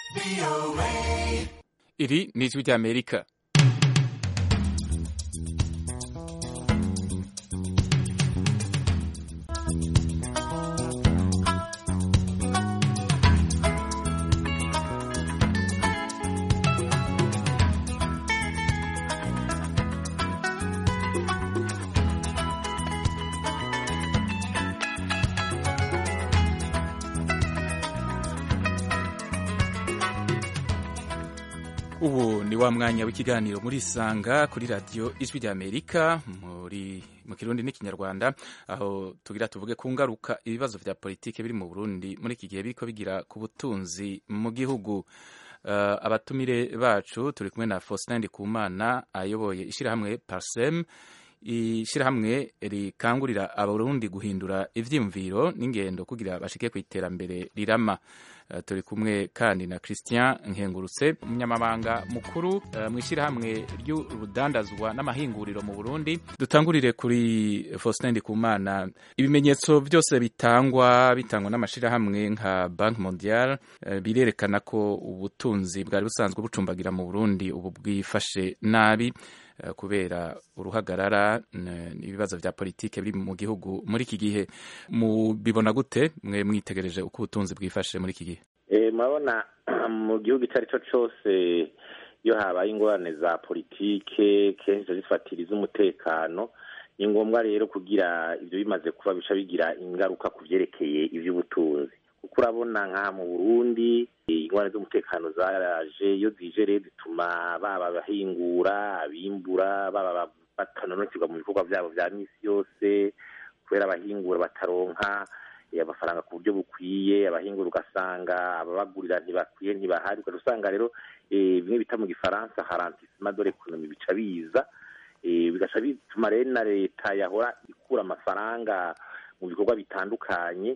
iri ni ijwi ry'amerika ubu ni wa mwanya w'ikiganiro muri isanga kuri radiyo ijwi ry'amerika muri mu kirundi n'ikinyarwanda aho tugira tuvuge ku ngaruka ibibazo vya politike biri mu burundi muri iki gihe biriko bigira ku butunzi mu gihugu uh, abatumire bacu turi kumwe na faustin ndikumana ayoboye ishirahamwe parsem ishirahamwe rikangurira abarundi guhindura ivyiyumviro n'ingendo kugira bashike ku iterambere rirama uh, turi kumwe kandi na christian nkengurutse umunyamabanga mukuru uh, mu ishirahamwe ry'urudandazwa n'amahinguriro mu burundi dutangurire kuri faustin ndikumana ibimenyetso byose bitangwa bitangwa n'amashirahamwe nka bank mondial uh, birerekana ko ubutunzi bwari busanzwe bucumbagira mu burundi ubu bwifashe nabi kubera uruhagarara n'ibibazo vya politike biri mu gihugu muri iki gihe mubibona gute mwe mwitegereje uko ubutunzi bwifashe muri iki gihe murabona mu gihugu icyo ari cyo cyose iyo habaye ingorane za politike kenshi zifatira iz'umutekano ni ngombwa rero kugira ibyo bimaze kuba bica bigira ingaruka ku byerekeye iby'ubutunzi kuko urabona nk'aha mu burundi ingorane z'umutekano zaraje iyo zije rero zituma baba abahingura abimbura baba batanonokirwa mu bikorwa byabo bya misi yose kubera abahingura bataronka amafaranga ku buryo bukwiye abahingura ugasanga ababagurira ntibakwiye ntibahari ugaca usanga rero bimwe bita mu gifaransa harantisima dore ekonomi bica biza bigaca bituma rero na leta yahora ikura amafaranga mu bikorwa bitandukanye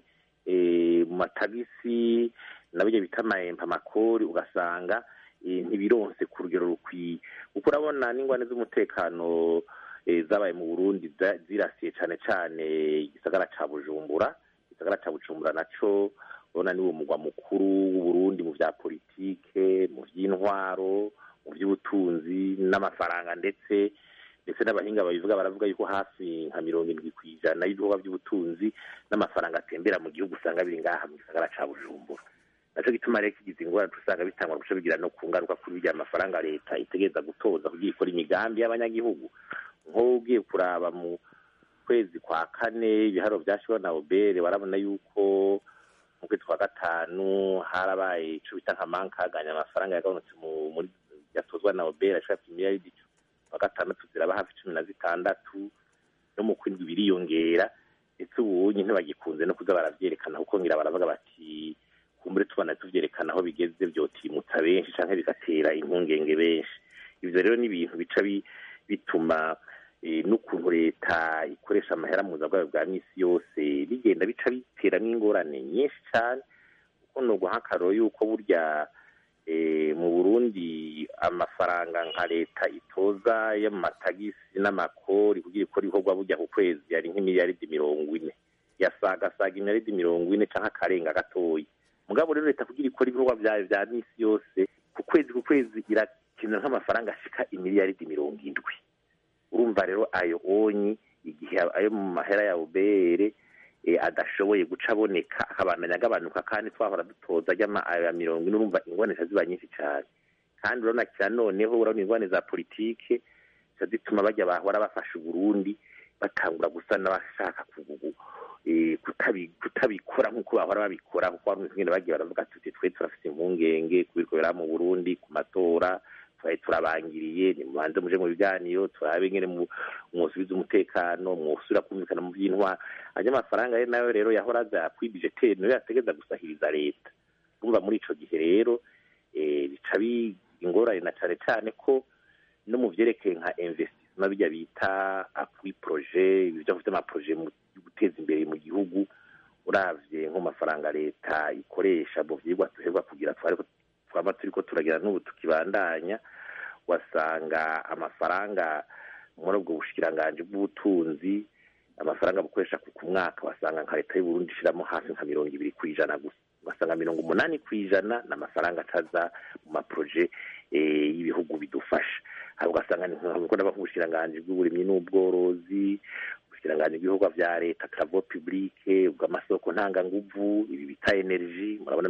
mu matagisi na byo bita amahempa amakori ugasanga ntibironse ku rugero rukwiye kuko urabona n'ingwane z'umutekano zabaye mu burundi zirasiye cyane cyane igisagara cya bujumbura igisagara cya bujumbura nacyo urabona ni wo mugwa mukuru w'uburundi mu bya politike mu by'intwaro mu by'ubutunzi n'amafaranga ndetse ndetse n'abahinga babivuga baravuga yuko hafi nka mirongo indwi ku ijana y'ibikorwa by'ubutunzi n'amafaranga atembera mu gihugu usanga biri ngaha mu gisagara cya bujumbura nacyo gituma rero kigize ingorane usanga bitangwa guca bigira no ku ngaruka kuri bya mafaranga leta itegereza gutoza kugira ikora imigambi y'abanyagihugu nk'ubu ugiye kuraba mu kwezi kwa kane ibiharo byashyiriweho na obere warabona yuko mu kwezi kwa gatanu harabaye icyo bita nka mankaganya amafaranga yagabanutse muri yatozwa na obere ashaka imiliyaridi wa gatandatu ziraba hafi cumi na zitandatu no mu kwindwi biriyongera ndetse ubu ntibagikunze no kuza baravyerekana kuko ngira baravuga bati kumbure tubona tuvyerekana aho bigeze vyotimutsa benshi canke bigatera impungenge benshi ivyo rero ni ibintu bica bituma n'ukuntu leta ikoresha amahera muza bwayo bwa misi yose bigenda bica bitera n'ingorane nyinshi cane kuko nubwo nk'akaroro yuko burya mu burundi amafaranga nka leta itoza y'amatagisi n'amakori kugira ikora ibikorwa bujya ku kwezi yari nk'imiliyaridi mirongo ine yasagasaga imiliyaridi mirongo ine cyangwa akarenga gatoya mugabo rero leta kugira ikora ibikorwa byayo bya misi yose ku kwezi ku kwezi irakenera nk'amafaranga ashika imiliyaridi mirongo indwi urumva rero ayo onyi igihe ayo mu mahera ya ubere adashoboye guca aboneka akabandanya agabanuka kandi twahora dutoza ajya mirongo ine urumva ingwane ziba nyinshi cyane kandi urabona kira noneho urabona ingwane za politike zituma bajya bahora bafasha uburundi batangura gusa n'abashaka kutabikora nk'uko bahora babikora kuko hari umwe bagiye baravuga tuti twe turafite impungenge kubikorera mu burundi ku matora twari turabangiriye nimubanze muje mu biganiro turabe ngene mwosubiza umutekano mwosubira kumvikana mu by'intwara ajya amafaranga ye nayo rero yahora aza kwibijeteri niyo yategeza gusahiriza leta urumva muri ico gihe rero bica ingorane na cane cane ko no mu vyerekeye nka investissement bijya bita appui projet ibyo vy'amaprojet mu guteza imbere mu gihugu uravye nk'amafaranga leta ikoresha mu vyigwa duherwa kugira twaba turiko turagira n'ubu tukibandanya wasanga amafaranga muri ubwo bushikiranganji bw'ubutunzi amafaranga bukoresha ku mwaka wasanga nka leta y'uburundi ishiramo hafi nka mirongo ibiri ku ijana gusa ugasanga mirongo umunani ku ijana ni amafaranga ataza mu maproje y'ibihugu bidufasha hari ugasanga ni nk'uko n'abahushiranganji bw'uburimyi n'ubworozi ubushikiranganji bw'ibihugu vya leta travaux publique ubw'amasoko ntanganguvu ibi bita energy murabona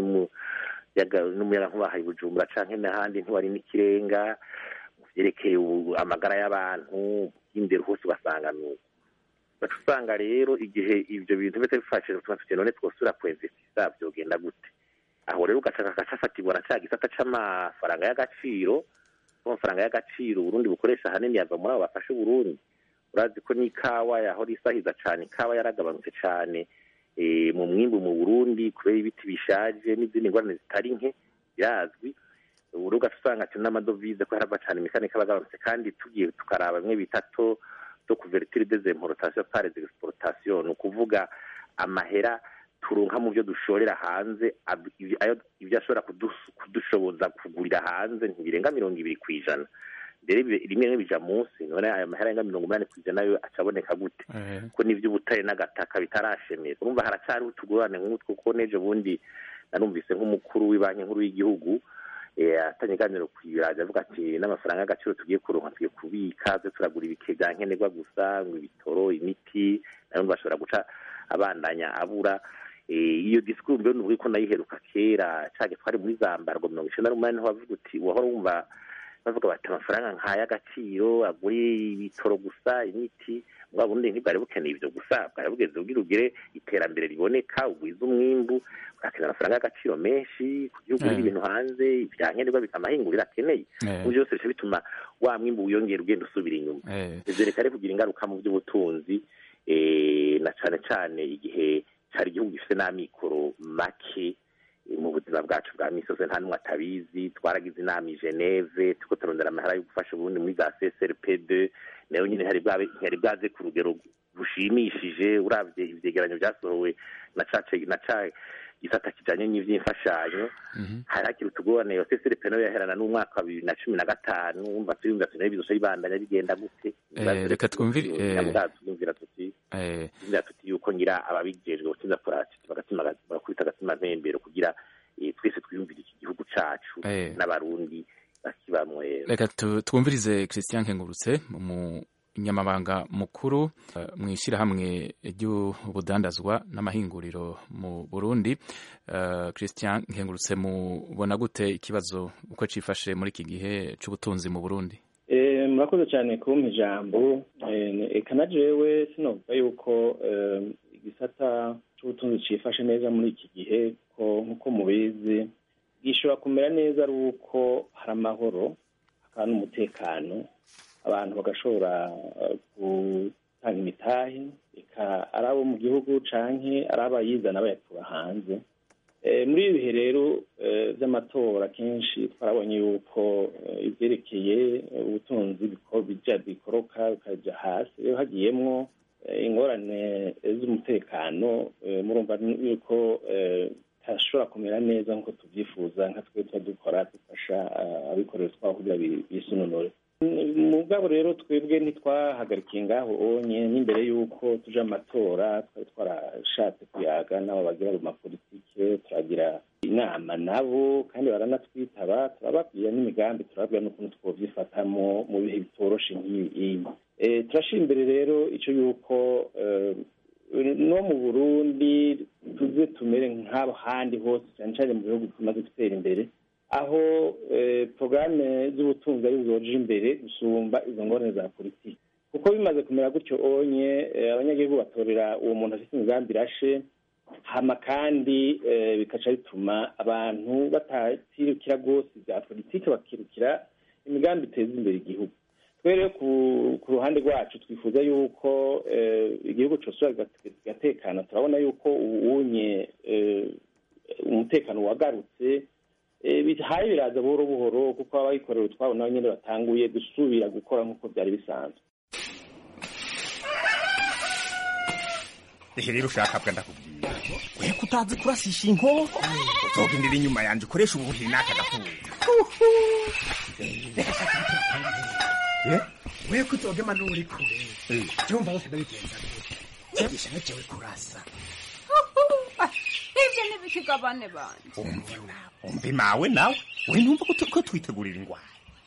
n'umuyagankuba hari bujumbura canke n'ahandi ntiwari n'ikirenga mu vyerekeye amagara y'abantu imbere hose ugasanga nuko baca usanga rero igihe ivyo bintu bise bifashije tuma tuti none twosubira kuinvestisa vyogenda gute aho rero ugaca gacafatirwa na ca gisata c'amafaranga y'agaciro amafaranga y'agaciro uburundi bukoresha ahanini yava muri abo bafashe uburundi urazi ko n'ikawa yahora isahiza cane ikawa yaragabanutse cane mu mwimbu mu burundi kubera ibiti bishaje n'izindi ngorane zitari nke birazwi ubu ugaca usanga ati n'amadovize ko harava cane imikanika abagabanutse kandi tugiye tukaraba bimwe bita to to couverture des importations par des exportations ni ukuvuga amahera turonka mu byo dushorera hanze ibyo ashobora kudushoboza kugurira hanze ntibirenga mirongo ibiri ku ijana mbere rimwe rimwe bija munsi none ayo mahera arenga mirongo umunani ku ijana yo acaboneka gute ko n'ivy'ubutare n'agataka bitarashemera urumva haracariho utugorane nk'utwo kuko n'ejo bundi narumvise nk'umukuru w'ibanki nkuru y'igihugu atanye iganiro ku biraje avuga ati n'amafaranga y'agaciro tugiye kuronka tugiye kubika twe turagura ibike bya nkenerwa gusa ngo ibitoro imiti nayo bashobora guca abandanya abura iyo disikuru mbere nuvuga ko nayiheruka kera cage twari muri zambarwa mirongo icenda n'umunani niho bavuga uti wahora wumva bavuga bati amafaranga nk'ay'agaciro agura ibitoro gusa imiti bwa bundi ntibwari bukeneye ibyo gusa bwari bugeze ubwira ugire iterambere riboneka ugwiza umwimbu urakenera amafaranga y'agaciro menshi kugira ugurire ibintu hanze ibyankenerwa bikamahingurira akeneye mu byose bica bituma wa mwimbu wiyongera ugenda usubira inyuma ivyo reka rero kugira ingaruka mu by'ubutunzi na cane cane igihe cari igihugu gifite n'amikoro make mu buzima bwacu bwa misi yose nta n'umwe atabizi twaragize inama i geneve turiko turondera amahera yo gufasha uburundi muri za csrpd nayo nyine ntiyari bwaze ku rugero rushimishije uravye ivyegeranyo vyasohowe na ca gisata kijanye n'ivy'imfashanyo hari hakiri utugorane yo csrp nayo yaherana n'umwaka wa bibiri na cumi na gatanu wumva tuyumvira tunayo bizoca bibandanya bigenda gute reka twumvire twumvira tuti twumvira tuti yuko ngira ababijejwe gutinza bagakubita agatima mpembero kugira twese twiyumvire iki gihugu cacu n'abarundi bakibamwe reka twumvirize christian nkengurutse mu nyamabanga mukuru mu ishyirahamwe ry'ubudandazwa n'amahinguriro mu burundi christian nkengurutse mubona gute ikibazo uko cifashe muri iki gihe c'ubutunzi mu burundi murakoze cyane kumpa ijambo eka na jewe sinovuga yuko igisata c'ubutunzi cifashe neza muri iki gihe ko nk'uko mubizi gishobora kumera neza ari uko hari amahoro hakaba n'umutekano abantu bagashobora gutanga imitahe eka ari abo mu gihugu canke ari abayizana bayakura hanze muri ibi bihe rero by'amatora kenshi twarabonye yuko ibyerekeye ubutunzi bija bikoroka bikaja hasi rero hagiyemwo ingorane z'umutekano murumva yuko tashobora kumera neza nk'uko tubyifuza nka twe tuba dukora dufasha abikorera twabo kugira bisunonore mu bwabo rero twebwe ntitwahagarikiye ngaho onye n'imbere y'uko tuje amatora twari twarashatse kuyaga n'abo bagira mu mapolitike turagira inama nabo kandi baranatwitaba turababwira n'imigambi turababwira n'ukuntu twovyifatamo mu bihe bitoroshe nk'iyi turashira imbere rero ico yuko no mu burundi tuze tumere nk'abo handi hose cyane cyane mu bihugu tumaze gutera imbere aho porogaramu z'ubutunzi ari zoje imbere gusumba izo ngorane za politiki kuko bimaze kumera gutyo onye abanyagihugu batorera uwo muntu afite imigambi irashe hama kandi bikaca bituma abantu batakirukira rwose bya politiki bakirukira imigambi iteza imbere igihugu rero ku ruhande rwacu twifuza yuko igihugu cyose kigatekana turabona yuko ubunye umutekano wagarutse bihaye biraza buhoro buhoro kuko abayikorera utwabo nabo nyine batanguye gusubira gukora nk'uko byari bisanzwe ehe rero ushaka bwa ndakubwira we kutazi kurasisha inkoko uzogendera inyuma yanjye ukoresha ubuhiri n'aka gafuza we kuzogema n'uri kure byumva bose ndabigenza gute gisha nacewe kurasa ivyo ikigabane banje umve nawe umve mawe nawe we numva ko tu- ko twitegurira ingwara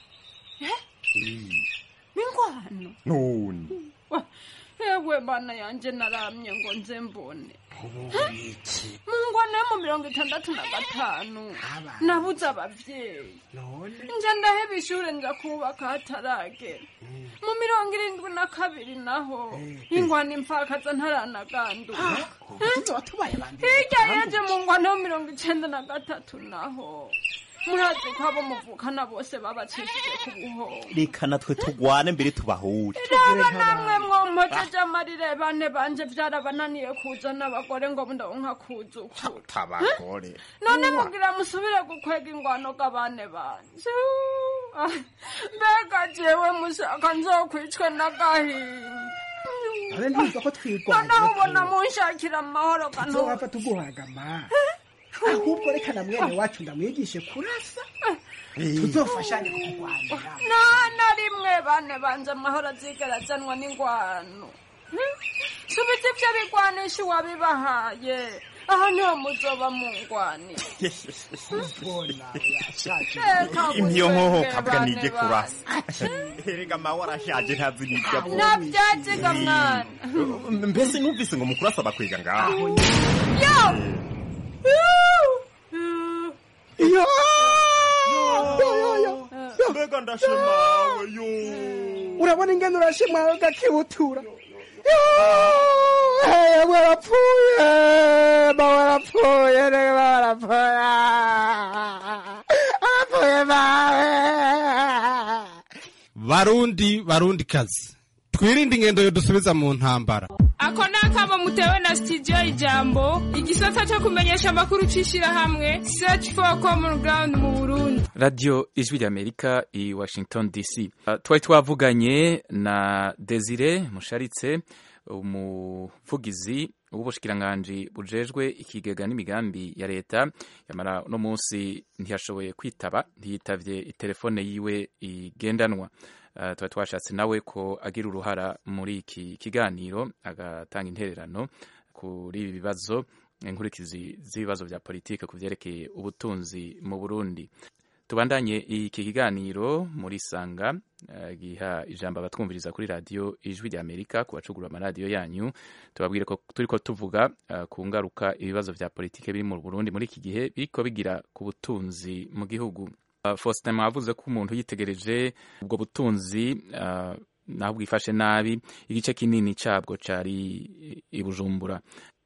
ingwano none ewe bana yanje naramye ngo nze mbone mu ngwano yo mu mirongo itandatu na gatanu nabuze abavyeyi nje ndaheba ishure nja kubaka hataragera mu mirongo irindwi na kabiri naho ingwano impfakaza ntaranaganduka hirya yeje mu ngwano yo mirongo icenda na gatatu naho murazi ko abo muvukana bose babacishije ku buhoro reka natwe tugwane mbere tubahure raba namwe mwompojeje amarire bane banje vyarabananiye kuzana abagore ngo ndonka kuzukura tabagore none mugira musubire gukwega ingwano g'abane banje Ah, mbega jewe mushaka nzokwicwe n'agahinda abe ntumva ko twirwanya noneho ubona munshakira amahoro kantu nzowapfa tuguhagama ahubwo reka na mwene wacu ndamwigishe kurasa tuzofashanye kurwanira nta na rimwe bane banje amahoro azigera azanwa n'ingwano subiza ivyo bigwanisha uwabibahaye aha niho muzoba mungwanira impiyo nkoho kabwa nije kurasa erega mawe arashaje ntazi n'ibyo avuga navyaziga mwana mbese numvise ngo mukuru asaba kwiga ngaho yo mbega ndashemawe yo urabona ingene urashimwawe gakibutura yewe warapfuye ba warapfuye rege ba warapfuye arapfuye bawe barundi barundi kazi twirinde ingendo yo dusubiza mu ntambara ako ni akamo mutewe na sitidiyo ijambo igisata cyo kumenyesha amakuru cy'ishyirahamwe search for common ground mu burundi radiyo ijwi ry'amerika i washington dc Uh, twari twavuganye na desire musharitse umuvugizi w'ubushikiranganji bujejwe ikigega n'imigambi ya leta yamara uno munsi ntiyashoboye kwitaba ntiyitavye itelefone yiwe igendanwa Uh, twari twashatse nawe ko agira uruhara muri iki kiganiro agatanga intererano kuri ibi bibazo inkurikizi z'ibibazo vya politike ku vyerekeye ubutunzi mu burundi tubandanye iki kiganiro muri sanga eh, giha ijambo abatwumviriza kuri radiyo ijwi rya amerika ku bacugura amaradiyo yanyu tubabwire ko turiko tuvuga eh, ku ngaruka ibibazo vya politike biri mu burundi muri iki gihe biriko bigira ku butunzi mu gihugu Uh, faustin mwavuze ko umuntu yitegereje ubwo butunzi uh, naho bwifashe nabi igice kinini cabwo cari i bujumbura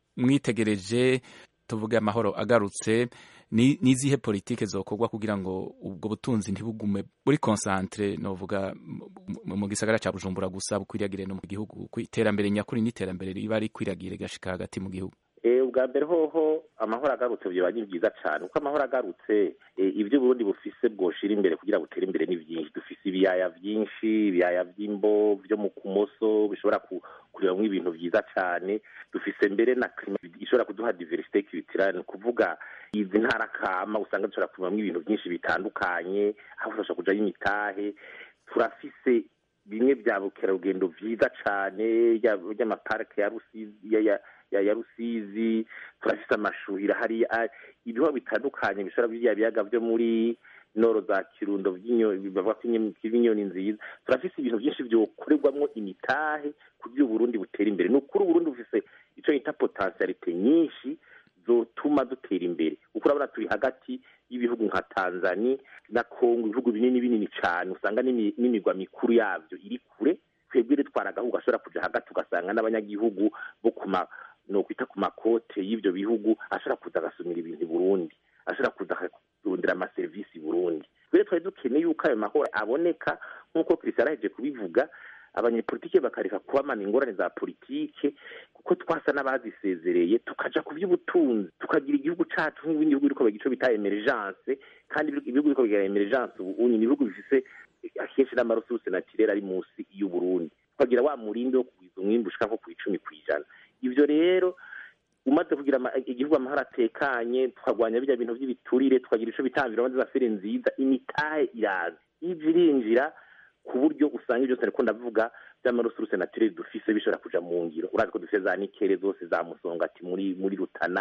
mwitegereje tuvuge amahoro agarutse ni nizihe politike zokorwa kugira ngo ubwo butunzi ntibugume buri concentre novuga mu- mu gisagara ca Bujumbura gusa bukwiragire no mu gihugu ku iterambere nyakuri n'iterambere riba rikwiragire gashika hagati mu gihugu Eh, ubwa mbere hoho amahoro agarutse byoba ni byiza cyane kuko amahoro agarutse eh, ibyo Burundi bufise bwoshira imbere kugira butere imbere ni byinshi dufise ibiyaya byinshi ibiyaya by'imbo byo mu kumoso bishobora ku- kurebamwo ibintu byiza cyane dufise mbere na klima ishobora kuduha diversite culturelle ni ukuvuga izi ntara kama usanga dushobora kurebamwo ibintu byinshi bitandukanye aho dushobora kujayo imitahe turafise bimwe bya bukerarugendo byiza cyane ry'amaparike ya rusizi ya, ya, ya, ya rusizi turafise amashuhira hari ibiho bitandukanye bishobora biriya biyaga byo muri noro za kirundo vy'inyo- bavuga ko inyo- inyoni nziza turafise ibintu byinshi byokorerwamwo imitahe kugira uburundi butera imbere ni ukuri uburundi bufise ico yita potentialite nyinshi zotuma dutera imbere kuko urabona turi hagati y'ibihugu nka tanzania na kongo ibihugu binini binini cyane usanga n'imi- n'imigwa mikuru yabyo iri kure twebwe ritwara agahugu gashobora kuja hagati ugasanga n'abanyagihugu bo ku ma nokwita ku makote y'ivyo bihugu ashobora kuza agasumira ibintu i burundi ashobora kuza akarondera amaserivisi i burundi rero twari dukeneye yuko ayo mahoro aboneka nk'uko christian araheje kubivuga abanyepolitike bakareka kubamana ingorane za politike kuko twasa n'abazisezereye tukaja ku by'ubutunzi tukagira igihugu cacu nk'ibindi bihugu biriko bagira ico bita emergence kandi ibihugu ibihugu biriko bigira emergence ubu unyi ni ibihugu bifise akenshi n'amaresuruse naturere ari munsi y'uburundi tukagira wa murindi wo kugwiza umwimbu ushika nko ku icumi kw'ijana ivyo rero umaze kugira ama- igihugu amahoro atekanye tukagwanya birya bintu by'ibiturire tukagira ico bita environnement z'afere nziza imitahe iraza ije irinjira ku buryo usanga ibyo byose ariko ndavuga by'amaresuruse naturere dufise bishobora kuja mu ngiro urazi ko dufise za nikere zose za musongati muri muri rutana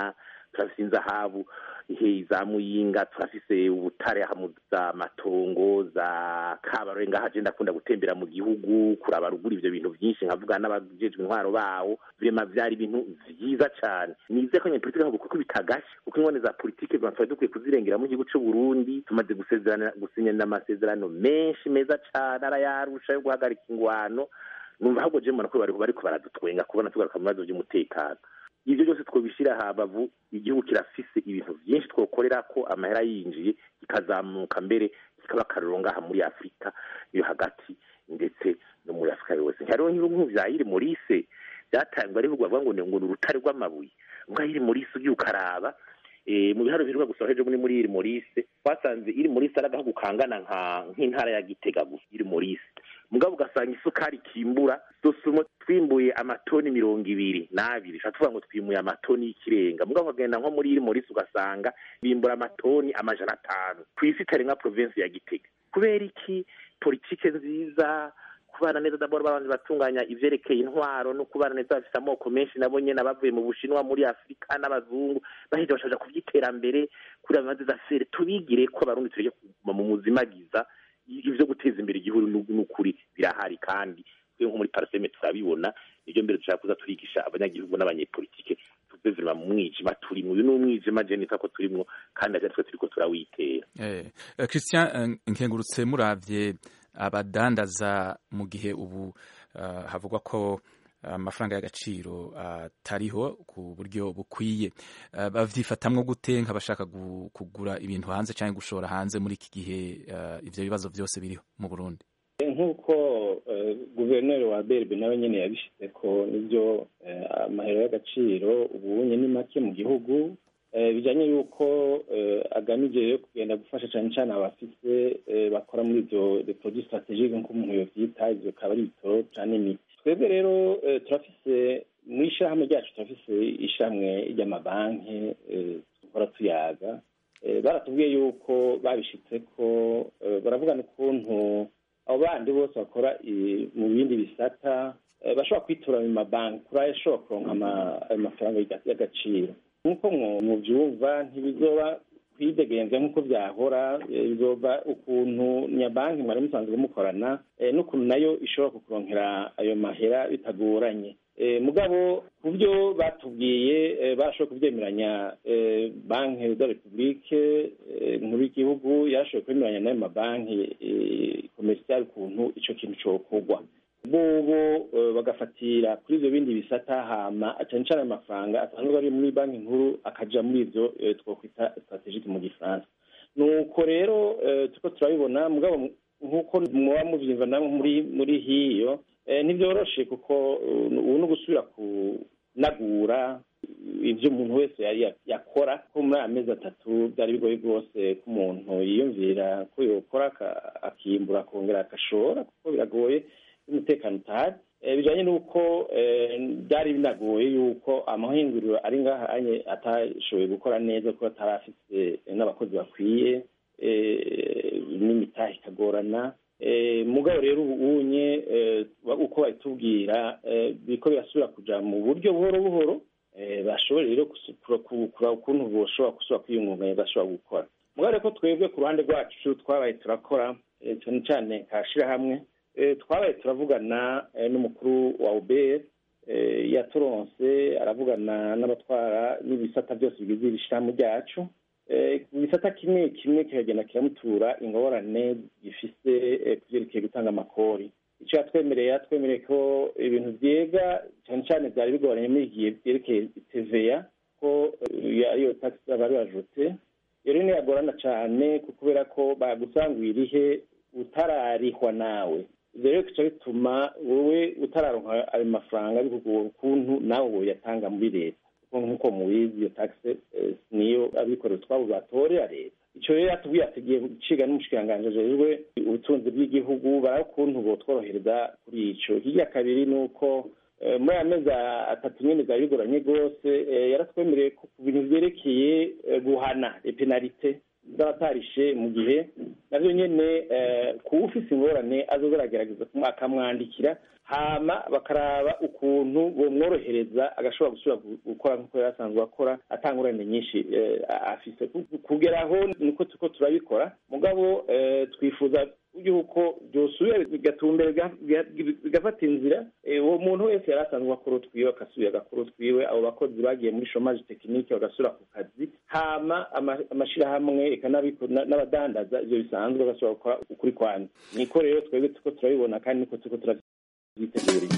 turafise inzahabu ihe za muyinga turafise ubutare hamu za matongo za kabarore ngaha je ndakunda gutembera mu gihugu kuraba ruguru ivyo bintu vyinshi nkavuga n'abajejwe intwaro bawo vrema vyari ibintu vyiza cane nize ko nyepolitike ahubwo kuko bitagashe kuko ingone za politike zima twari dukwiye kuzirengera mu gihugu c'u Burundi tumaze gusezerana gusinyana amasezerano menshi meza cane arayarusha yo guhagarika ingwano numva ahubwo je mbona ko bariko bariko baradutwenga kubona tugaruka mu bibazo vy'umutekano ivyo byose twobishira habavu igihugu kirafise ibintu vyinshi twokorera ko amahera yinjiye kikazamuka mbere kikaba akarorero ngaha muri afurika yo hagati ndetse no muri afurika yose hariho nk'ibihugu vya iri morise vyatangwa ari bavuga ngo ngo ni urutare rw'amabuye ubwo iri morise ugiye ukaraba mu biharo biheruka gusa hejo muri muri iri morise twasanze iri morise ari agahugu kangana nk'intara ya gitega gusa iri morise mugabo ugasanga isukari kimbura dosumo twimbuye amatoni mirongo ibiri n'abiri ushobora tuvuga ngo twimuye amatoni y'ikirenga mugabo ukagenda nko muri iri morisi ugasanga bimbura amatoni amajana atanu ku isi itari nka provinsi ya gitega kubera iki politike nziza kubana neza dabora babanza batunganya ivyerekeye intwaro no kubana neza bafise amoko menshi nabo nyene abavuye mu bushinwa muri afurika n'abazungu baheze bashaja kuvyiterambere kuri amazi za fere tubigire ko abarundi tureke kuguma mu muzimagiza ivyo guteza imbere igihugu n'ukuri birahari kandi twe nko muri paraseme turabibona nivyo mbere dushaka kuza turigisha abanyagihugu n'abanyepolitike tuve virima mu mwijima turimwo uyu ni umwijima je nita ko turimwo kandi aja twe turiko turawitera eh, Christian nkengurutse muravye abadandaza mu gihe ubu uh, havugwa ko amafaranga y'agaciro atariho ku buryo bukwiye bavyifatamwo gute nk'abashaka kugura ibintu hanze cyangwa gushora hanze muri iki gihe ivyo bibazo byose biriho mu Burundi nk'uko guverineri wa berbe nawe nyene yabishyize ko nibyo amahero y'agaciro ubunye ni make mu gihugu bijanye yuko agamije kugenda gufasha cyane cyane abafise bakora muri ivyo produits strategique nk'uko umuntu yovyita ivyo akaba ari ibitoro canke imiti twebwe rero turafise mu ishyirahamwe ryacu turafise ishyirahamwe ry'amabanki dukora tuyaga baratubwiye yuko babishitse ko baravugana ukuntu abo bandi bose bakora mu bindi bisata bashobora kwitura mu mabanki kuri ayo ashobora kuronka amafaranga y'agaciro nk'uko mubyumva ntibizoba kwidegenza nk'uko byahora bizoba ukuntu nyabanki mwari musanzwe mukorana n'ukuntu nayo ishobora kukuronkera ayo mahera bitagoranye mugabo ku byo batubwiye barashoboye kubyemeranya banki za repubulike nkuru y'igihugu yarashoboye kwemeranya n'ayo mabanki komerisiyali ukuntu icyo kintu cyokorwa bobo bagafatira kuri ibyo bindi bisata hama cyane cyane amafaranga asanzwe ari muri banki nkuru akaja muri ibyo twakwita strategique mu gifaransa nuko rero turiko turabibona mugabo nk'uko muba muvyumva namwe muri muri hiyo ntibyoroshe kuko ubu ni ugusubira kunagura ibyo umuntu wese yari yakora ko muri aya mezi atatu byari bigoye rwose ko umuntu yiyumvira ko yokora akimbura akongera agashora kuko biragoye umutekano utahari bijanye n'uko byari binagoye yuko amahinguriro ari ngaha atashoboye gukora neza kuko atari afite n'abakozi bakwiye n'imitahe ikagorana mugabo rero ubunye uko babitubwira biriko birasubira kuja mu buryo buhoro buhoro bashobora rero kuraba ukuntu boshobora gusubira kwiyungunganya bashobora gukora mugabo rero ko twebwe ku ruhande rwacu twabaye turakora cyane cyane kashirahamwe twabaye turavugana n'umukuru wa ubr yaturonse aravugana n'abatwara n'ibisata byose bigize iri shirahamwe ryacu ibisata kimwe kimwe kikagenda kiramutura ingorane gifise ku byerekeye gutanga amakori icyo yatwemereye yatwemereye ko ibintu byega cyane cyane byari bigoranye muri igihe byerekeye teveya ko ariyo tagisi bari bajute iyo rero ntiyagorana cyane kubera ko bagusangwira irihe utararihwa nawe ibyo rero bica bituma wowe utararonka ayo mafaranga bikugora ukuntu nawe woyatanga muri leta nk'uko mubizi iyo tagisi niyo abikorera utwabo batorera leta icyo rero yatubwiye atugiye guciga n'umushikiranganji ajejwe ubutunzi bw'igihugu baraba ukuntu botworohereza kuri ico hirya kabiri ni uko muri aya mezi atatu nyene byari bigoranye rwose yaratwemereye ko ku bintu vyerekeye guhana epenalite z'abatarishe mu gihe navyo nyene kuba ufise ingorane azoza aragerageza akamwandikira hama bakaraba ukuntu bomworohereza agashobora gusubira gukora nk'uko yari asanzwe akora atangurane nyinshi afise kugera aho niko turiko turabikora mugabo twifuza yuko byosubira bigatumbera bigafata inzira uwo muntu wese yari asanzwe akora utwiwe agasubira agakora utwiwe abo bakozi bagiye muri shomaje tekinike bagasubira ku kazi hama amashirahamwe eka n'abadandaza ivyo bisanzwe bagasubira gukora ukuri kwanza niko rero twebwe turiko turabibona kandi niko turiko turabyiteguriye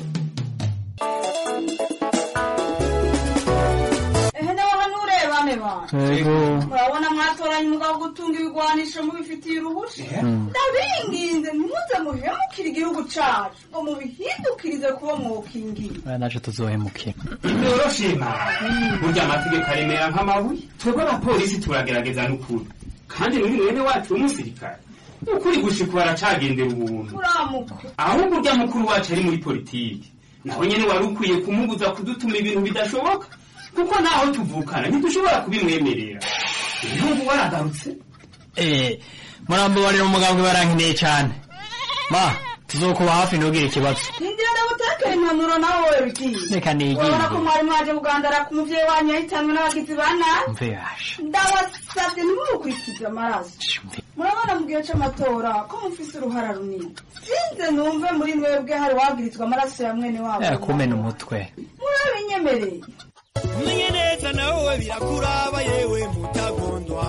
ehe nawe hano urebane bantu murabona mwatoranye umugabo gutunga ibigwanisho mubifitiye uruhusha ndabinginze ntimuze muhemukire igihugu cacu ngo mubihindukirize kuba mwokingira naco tuzohemukira noroshima burya amategeko aremera nk'amabuye twebwe abapolisi turagerageza n'ukuri kandi muri mwene wacu w'umusirikare ukuri gushika baracagendera ubuntu uramuka ahubwo urya mukuru wacu ari muri politiki naho nyene wari ukwiye kumubuza kudutuma ibintu bidashoboka kuko naho tuvukana ntidushobora kubimwemerera ibihugu waragarutse eh murambabarira umugambwe barankeneye cyane ma tuzokuba hafi ntugire ikibazo nindira ndagutekera impanuro nawe wowe bigiye reka nigire urabona ko mwari mwaje kugandara ku muvyeyi wanyu yahitanwe n'abagizi ba nabi mve yasha ndabasavye ntimumukurikize amaraso murabona mu gihe c'amatora ko mufise uruhara runini sinze numve muri mwebwe hari wagirizwa amaraso ya mwene wabo eh kumena umutwe murabinyemereye umenye neza nawe birakuraba yewe mutagondwa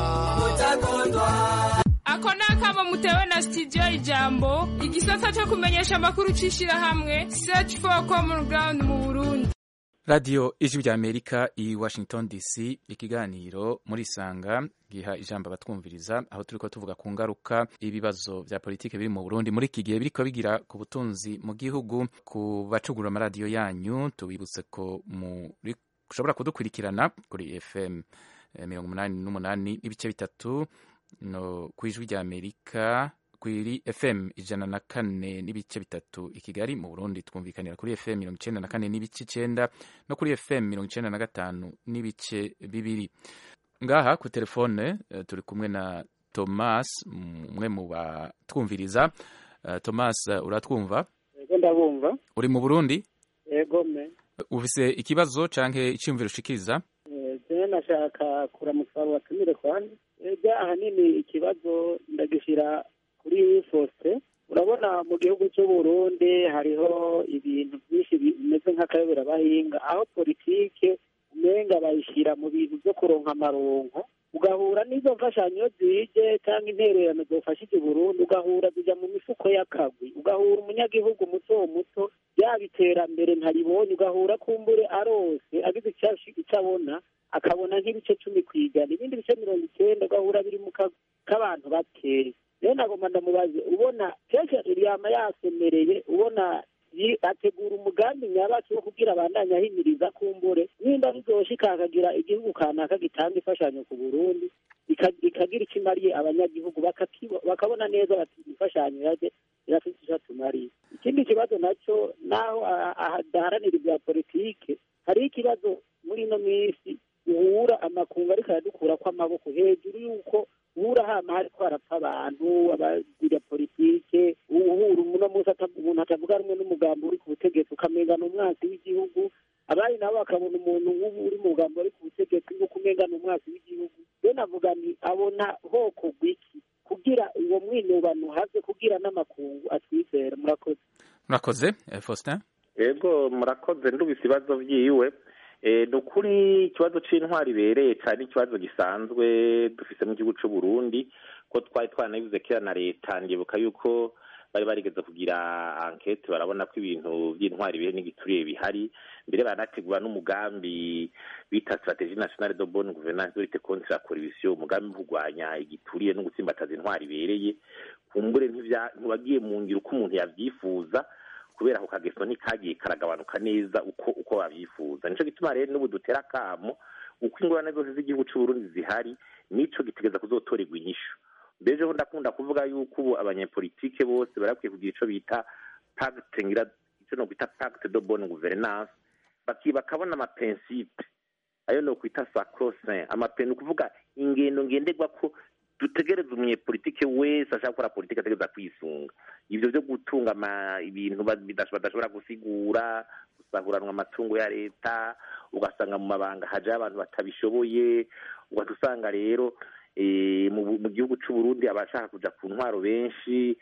ako ni akamo mutewe na studio ijambo igisata cyo kumenyesha amakuru c'ishirahamwe search for common ground mu burundi radiyo ijwi rya amerika i washington dc ikiganiro muri sanga giha ijambo abatwumviriza aho turiko tuvuga ku ngaruka ibibazo vya politike biri mu burundi muri iki gihe biriko bigira ku butunzi mu gihugu ku bacugura amaradiyo yanyu tubibutse ko muri ushobora kudukurikirana kuri fm mirongo umunani n'umunani n'ibice bitatu no ku ijwi rya amerika kuri fm ijana na kane n'ibice bitatu i kigali mu burundi twumvikanira kuri fm mirongo icenda na kane n'ibice icenda no kuri fm mirongo icenda na gatanu n'ibice bibiri ngaha ku telefone uh, turi kumwe na thomas umwe mu batwumviriza uh, thomas uh, uratwumva yego ndabumva uri mu burundi yego me ufise ikibazo canke iciyumviro ushikiriza jewe nashaka kuramutsa abo batumire kwandi ega ahanini ikibazo ndagishira kuri fose urabona mu gihugu cy'uburundi hariho ibintu byinshi bimeze nk'akayobera bahinga aho politike umenga bayishyira mu bintu byo kuronka amaronko ugahura n'izo mfashanyo zije cyangwa intererano zofashije Burundi ugahura zijya mu mifuko y'akagwi ugahura umunyagihugu muto muto yaba iterambere ntaribonye ugahura kumbure arose agize icyo abona akabona nk'ibice cumi ku ijana ibindi bice mirongo icyenda ugahura biri mu kagwi k'abantu bakeya rero nagomba ndamubaze ubona kenshi yama yasemereye ubona ategura umugambi nyabaki wo kugira abandanya ahimiriza kumbure nimba bizoshika akagira igihugu kanaka gitanga imfashanyo ku burundi ikagira icyo imariye abanyagihugu bakabona neza bati imfashanyo yaje irafite icyo atumariye ikindi kibazo nacyo naho adaharanira ibya politike hariho ikibazo muri ino minsi uhura amakungu ariko aradukura kw'amaboko hejuru y'uko uhura hama hariko harapfa abantu abagira politike uhura uno munsi umuntu atavuga rumwe n'umugambi uri ku butegetsi ukamenga ni umwansi w'igihugu abandi nabo bakabona umuntu nk'ubu uri mu mugambi uri ku butegetsi nk'uko umenga ni umwansi w'igihugu rero navuga nti abona hoko gwiki kugira uwo mwinubano have kugira n'amakungu atwizera murakoze murakoze faustin yego murakoze ndubise ibibazo byiwe ni ukuri ikibazo cy'intwari ibereye cyane ikibazo gisanzwe dufite mu gihugu cy'u Burundi ko twari twanabivuze kera na leta ndibuka yuko bari barigeze kugira ankete barabona ko ibintu by'intwari bihe n'igituriye bihari mbere banategura n'umugambi bita strategie nationale de bonne gouvernance de lutte contre la corruption umugambi wo kurwanya igituriye no gutsimbataza intwari ibereye kumbure ntiwagiye mu ngiro uko umuntu yabyifuza kubera ako kageso ntikagiye karagabanuka neza uko uko babyifuza nico gituma rero n'ubu dutera akamo uko ingorane zose z'igihugu c'uburundi zihari nico gitegeza kuzotorerwa inyishu mbeje ho ndakunda kuvuga yuko ubu abanyepolitike bose barakwiye kugira ico bita pacte ngira ico no kwita pacte de bonne gouvernance baki bakabona amapensipe ayo no kwita sacrosaint amapen ukuvuga ingendo ngenderwa ko dutegereza umunyepolitike wese ashaka gukora politike ategereza kwisunga ibyo byo gutunga ama- ibintu ba- bidash- badashobora gusigura gusahuranwa amatungo ya leta ugasanga mu mabanga hajayo abantu batabishoboye ugahita usanga rero eh, mu bu- mu gihugu cy'u Burundi abashaka kuja ku ntwaro benshi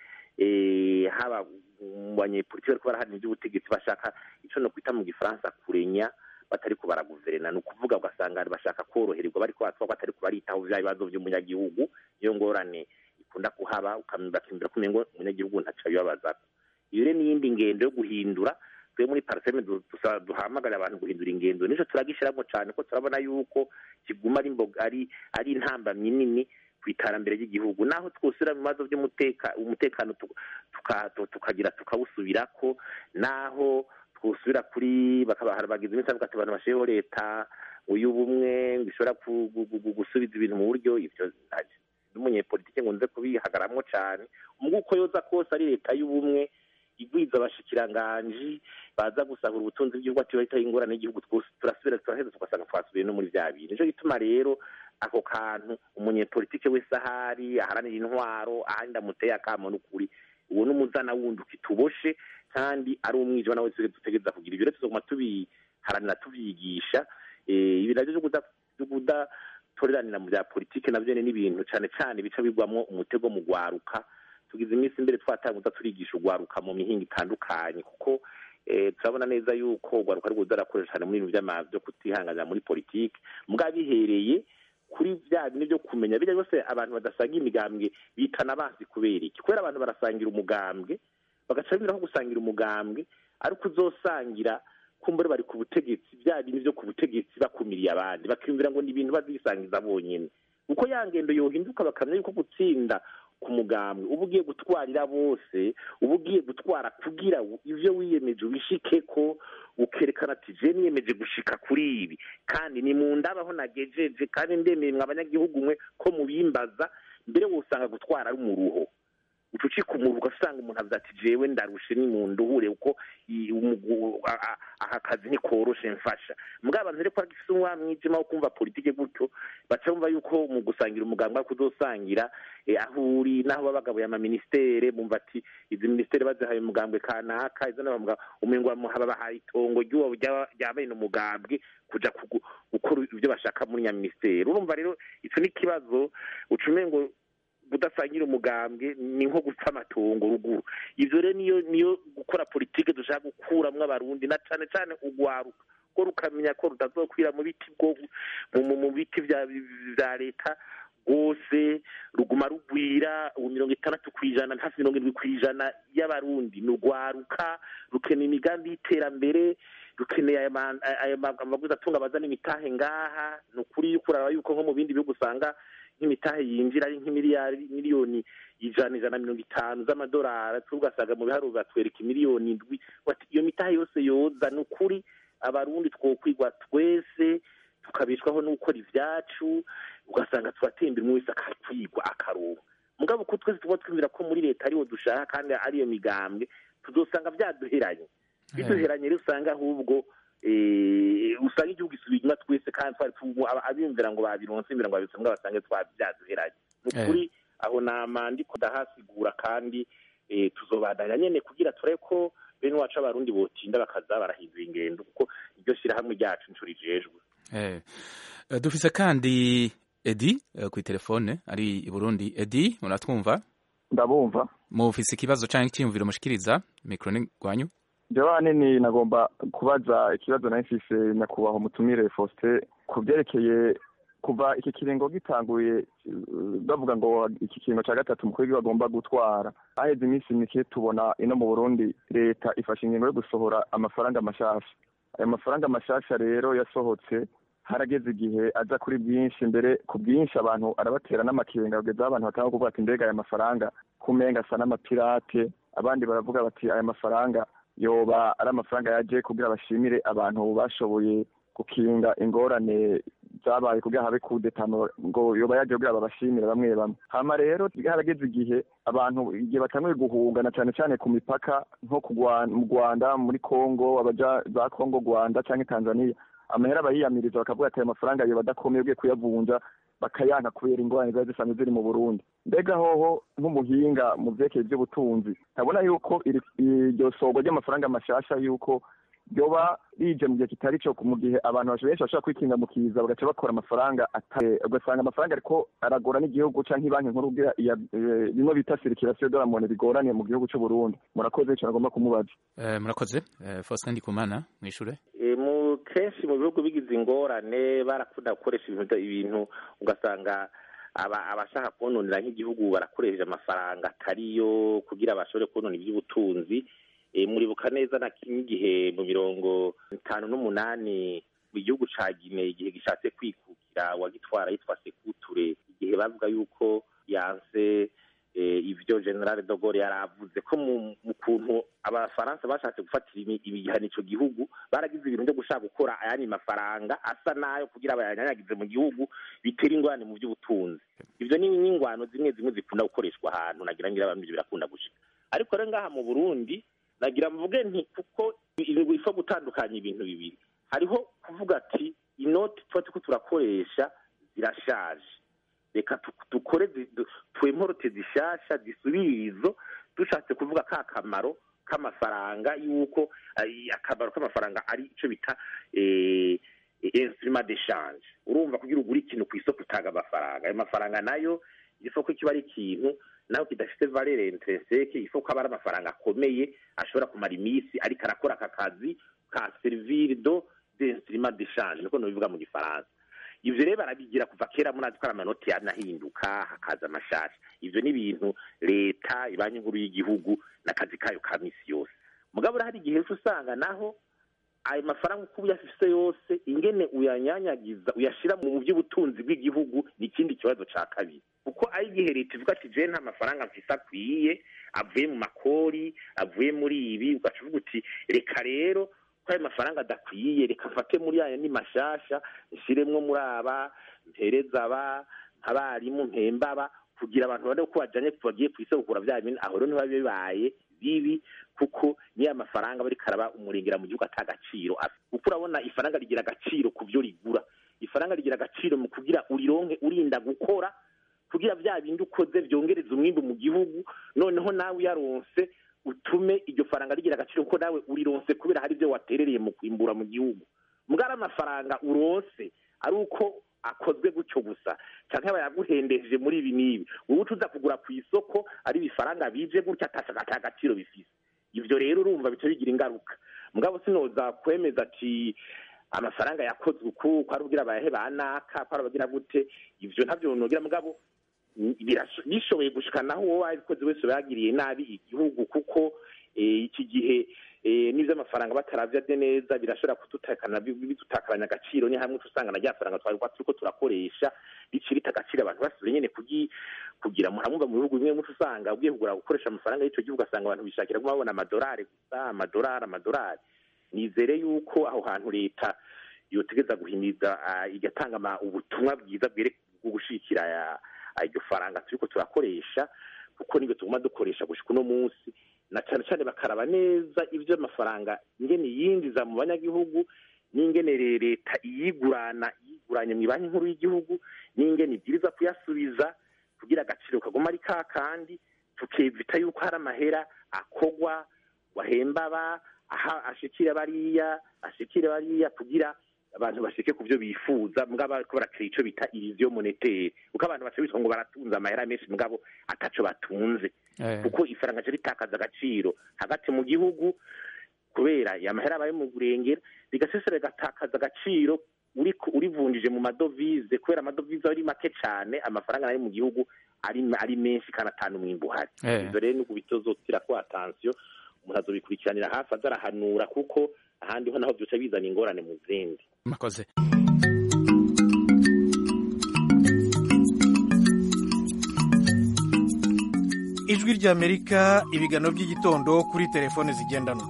eh, haba mu banyepolitike bariko baraharanira iby'ubutegetsi bashaka ico no kwita mu gifaransa kurenya batariko baraguverena ni ukuvuga ugasanga bashaka korohererwa bariko batwagwa batariko baritaho vya bibazo vy'umunyagihugu iyo ngorane ikunda kuhaba ukam- bakimbira ko umengo umunyagihugu ntaco abibabazako iyo rero n'iyindi ngendo yo guhindura twe muri parseme du- dusa- duhamagarira abantu guhindura ingendo nico turagishiramwo cane ko turabona yuko kiguma ari imboga ari ari intambamyi nini ku iterambere ry'igihugu naho twosubira mu bibazo by'umuteka umutekano tu- tuka- tu- tukagira tukawusubirako naho twosubira kuri bakaba bagize iminsi bavuga ati abantu bashireho leta y'ubumwe ngo ishobora ku- gu- gu- gu- gusubiza ibintu mu buryo ivyo nta- n'umunyepolitike ngo nze kubihagaramwo cane umwe uko yoza kose ari leta y'ubumwe igwiza abashikiranganji baza gusahura ubutunzi bw'igihugu ati bahita ingorane y'igihugu twose turasubira turaheza tugasanga twasubiye no muri vya bintu nico gituma rero ako kantu umunyepolitike wese ahari aharanira intwaro ahandi amuteye akamo n'ukuri uwo n'umuzana wundi ukituboshe kandi ari umwijima nawe twese dutegereza kugira ibyo rero tuzoguma tubiharanira tuvyigisha Eh, ibi navyo vyo kuda- vyo kudatoreranira mu bya politike navyo ni ibintu cane cane bica bigwamwo umutego mu gwaruka tugize iminsi imbere twatanguza turigisha ugwaruka mu mihinga itandukanye kuko eh, turabona neza yuko ugwaruka ari kuza arakoresha cyane muri ibintu vy'ama- vyo kutihanganira muri politike mugabo bihereye kuri vya bine byo kumenya bijya byose abantu badasanga imigambwe bitana abansi kubera iki kubera abantu barasangira umugambwe bagaca bimiraho gusangira umugambwe ariko uzosangira kumbure bari ku butegetsi bya bintu byo ku butegetsi bakumiriye abandi bakiyumvira ngo ni ibintu bazisangiza bonyene uko ya ngendo yohinduka bakamenya yuko gutsinda ku mugambwe uba ugiye gutwarira bose uba ugiye gutwara kugira ivyo wiyemeje ubishike ko ukerekana ati je niyemeje gushika kuri ibi kandi ni mu ndabaho nagejeje kandi ndemeye mwe abanyagihugu mwe ko mubimbaza mbere wosanga gutwara ari umuruho uca ucika umuruho ugasanga umuntu avuze ati jewe ndarushe ni mu nduhure kuko i- umugu- a- a- aka kazi ntikoroshe mfasha mugabo abantu rero ko bagifise umwa mwijima wo kumva politike gutyo baca bumva yuko mu gusangira umuganga ariko uzosangira eh, aho uri n'aho baba bagabuye amaministere bumva ati izi ministere bazihaye umugambwe kanaka izo naho bamuga umengo bamuha babahaye itongo ry'uwo ryaba- rya bene umugambwe kuja kugu- gukora ibyo bashaka muri nyaministeri urumva rero ico ni ikibazo uca umengo kudasangira umugambwe ni nko gupfa amatongo ruguru ivyo rero niyo niyo gukora politike dushaka gukuramwo abarundi na cane cane ugwaruka ko rukamenya ko rutazokwira mu biti bwo mu- mu- mu biti vya vya leta rwose ruguma rugwira ubu mirongo itandatu ku ijana hafi mirongo irindwi ku ijana y'abarundi ni urwaruka rukeneye imigambi y'iterambere rukeneye aya ma- aya ma- amaguzi atunga abazana imitahe ngaha ni ukuri yuko uraraba yuko nko mu bindi bihugu usanga nk'imitahe yinjira ari nk'imiliyari miliyoni ijana ijana na mirongo itanu z'amadolari tugasanga mu biharuro batwereka imiliyoni indwi bati iyo mitahe yose yoza ni ukuri abarundi twokwigwa twese tukabishwaho no gukora ivyacu ugasanga turatembera umwe wese akakwigwa akaronka mugabo ko twese tuba twumvira ko muri leta ariwo dushaka kandi ariyo migambwe tuzosanga vyaduheranye biduheranye rero usanga ahubwo eh, usanga igihugu isubiye inyuma twese kandi twari tu- aba- abiyumvira ngo babironse imbere ngo babironse mbwa basange twa vyaduheranye ni ukuri aho nama ndiko ndahasigura kandi eh, tuzobandanya nyene kugira turebe ko bene wacu abarundi botinda bakaza barahindura ingendo kuko iryo shirahamwe ryacu ncuro rijejwe Eh, eh, dufise kandi edi eh, kuri telefone ari i burundi edi muratwumva ndabumva mufise ikibazo canke icyiyumviro mushikiriza mikro ni gwanyu jewe ahanini nagomba kubaza ikibazo nari mfise nyakubahwa umutumire Faustin ku byerekeye kuva iki kiringo gitanguye eh, bavuga ngo iki kiringo ca gatatu umukuru w'igihugu agomba gutwara haheze iminsi mike tubona ino mu burundi leta ifashe ingingo yo gusohora amafaranga mashasha ayo mafaranga mashasha rero yasohotse harageze igihe aza kuri bwinshi mbere ku bwinshi abantu arabatera n'amakenga kugeza aho abantu batanga kuvuga ati mbega aya mafaranga kumenga asa n'amapirate abandi baravuga bati aya mafaranga yoba ari amafaranga yaje kugira bashimire abantu bashoboye gukinga ingorane zabaye kugira habe kudetano ngo yoba yaje kugira babashimire bamwe bamwe hama rero harageze igihe abantu igihe batanguye guhungana cyane cyane ku mipaka nko ku Rwa- mu rwanda muri congo abaja za congo rwanda cyangwa tanzania amahera bayiyamiriza bakavuga ati ayo mafaranga yo badakomeye ugiye kuyavunja bakayanka kubera ingorane ziba zisanzwe ziri mu burundi mbega hoho nk'umuhinga mu vyerekeye ivy'ubutunzi ntabona yuko iri- iryo sogwa ry'amafaranga mashasha yuko ryoba rije mu gihe kitari cyo mu gihe abantu benshi bashobora kwikinga mu kiza bagaca bakora amafaranga ata- ugasanga amafaranga ariko aragora n'igihugu canke banki nkuru kugira iya- eh, bimwe bita sirikirasiyo doramone bigoraniye mu gihugu c'u Burundi murakoze ico nagomba kumubaza Eh, murakoze Eh, Faustin Ndikumana mwishure E, mu kenshi mu bihugu bigize ingorane barakunda gukoresha ibintu ibintu ugasanga aba abashaka kononera nk'igihugu barakoresha amafaranga atariyo kugira bashobore konona iby'ubutunzi e, muribuka neza na kimwe igihe mu mirongo itanu n'umunani mu gihugu ca Gine igihe gishatse kwikukira wagitwara yitwa Sekuture igihe bavuga yuko yanse eh, ivyo general de Gaulle yaravuze ko mu mu kuntu abafaransa bashatse gufatira imi- ibihano ico gihugu baragize ibintu byo gushaka gukora ayandi mafaranga asa nayo kugira bayanyanyagize mu gihugu bitera ingorane mu by'ubutunzi ivyo ni n'ingwano zimwe zimwe zikunda gukoreshwa ahantu nagira ngira abantu ivyo birakunda gushika ariko rero ngaha mu Burundi nagira mvuge nti kuko ibintu bifa gutandukanya ibintu bibiri hariho kuvuga ati inoti tuba turiko turakoresha zirashaje reka tu- dukore zi- du- twemporote zishasha zisubirizo dushatse kuvuga ka kamaro k'amafaranga yuko ay, akamaro k'amafaranga ari ico bita eh, instrument d'échange urumva kugira ugura ikintu ku isoko utanga amafaranga ayo mafaranga nayo isoko kiba ari ikintu naho kidafite valere intrinseke isoko aba ari amafaranga akomeye ashobora kumara iminsi ariko arakora aka kazi ka servir do d'instrument d'échange niko nobivuga mu gifaransa ivyo rero barabigira kuva kera munazi ko ari amanoti yanahinduka hakaza amashasha ivyo ni ibintu leta ibanki nkuru y'igihugu n'akazi kayo ka misi yose mugabo hari igihe uca usanga naho ayo mafaranga uko uyafise yose ingene uyanyanyagiza uyashira mu by'ubutunzi bw'igihugu ni ikindi kibazo ca kabiri kuko ari igihe leta ivuga ati je nta mafaranga mfise akwiye avuye mu makori avuye muri ibi ugaca uvuga uti reka rero ko ayo mafaranga adakwiye reka mfate muri aya ni mashasha nshiremwo muri aba mpereza aba nk'abarimu mpemba aba kugira abantu babone ko bajanye bagiye ku isoko kugura vya bintu aho rero ntiba bibaye bibi kuko niyo amafaranga bariko araba umurengera mu gihugu ata gaciro afite kuko urabona ifaranga rigira agaciro ku vyo rigura ifaranga rigira agaciro mu kugira urironke urinda gukora kugira vya bindi ukoze vyongereza umwimbu mu gihugu noneho nawe uyaronse utume iryo faranga rigira agaciro kuko nawe urironse kubera hari ivyo waterereye mu kwimbura mu gihugu mbwari amafaranga uronse ari uko akozwe gutyo gusa canke bayaguhendeje muri ibi n'ibi wowe uza kugura ku isoko ari ibifaranga bije gutya atashaka ata gaciro bifise ivyo rero urumva bica bigira ingaruka mugabo sinoza kwemeza ati amafaranga yakozwe uku ko ari ubwira abayahe banaka ko ari abagira gute ivyo ntavyo nogira mugabo birasho- bishoboye gushika naho uwo wabikoze wese yagiriye nabi igihugu kuko eh, iki gihe eh, n'ivyo amafaranga bataravye neza birashobora kudutakana bi- bidutakaranya agaciro ni hamwe usanga na rya faranga twari turiko turakoresha rici rita agaciro abantu basubire nyene kugi kugira muramumva mu bihugu bimwe muco usanga ugiye kugura gukoresha amafaranga y'ico gihugu asanga abantu bishakira kuma babona amadolari gusa amadolari amadolari nizere yuko aho hantu leta yotegeza guhimiza ah, igatanga ama- ubutumwa bwiza bwere bwo gushikira aya- iryo faranga turiko turakoresha kuko nibyo tuguma dukoresha gushika uno munsi na cane cane bakaraba neza ivyo amafaranga ingene yinjiza mu banyagihugu n'ingene re- leta iyigurana yiguranye mu banki nkuru y'igihugu n'ingene ibwiriza kuyasubiza kugira agaciro kaguma ari ka kandi tukevita yuko hari amahera akogwa wahemba aba aha ashikire bariya ashikire bariya kugira abantu bashike ku byo bifuza mugabo bariko barakira ico bita iriziyo monetere kuko abantu baca bitwa ngo baratunze amahera menshi mugabo ataco batunze Eh. kuko ifaranga ryo ritakaza agaciro hagati mu gihugu kubera ya mahera abaye mu burengera rigasesera rigatakaza agaciro uri urivunjije mu madovize kubera amadovize ari make cyane amafaranga ari mu gihugu ari ari menshi kandi atanu umwimbu uhari Eh. ivyo rero nuko bitozotira ko atansiyo umuntu azobikurikiranira hafi azarahanura kuko ahandi ho naho vyoca bizana ingorane mu zindi murakoze ijwi ry'amerika ibiganiro by'igitondo kuri telefone zigendanwa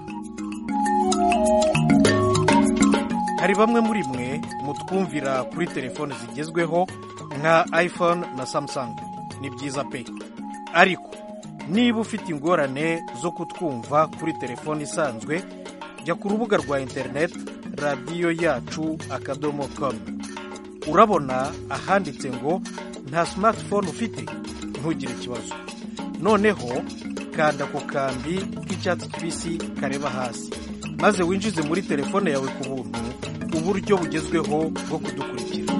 hari bamwe muri mwe mutwumvira kuri telefone zigezweho nka iphone na samsung ni byiza pe ariko niba ufite ingorane zo kutwumva kuri telefone isanzwe jya ku rubuga rwa interineti radiyo yacu akadomo komu urabona ahanditse ngo nta smartphone ufite ntugire ikibazo noneho kanda ku kambi k'icyatsi kibisi kareba hasi maze winjize muri telefone yawe ku buntu uburyo bugezweho bwo kudukurikira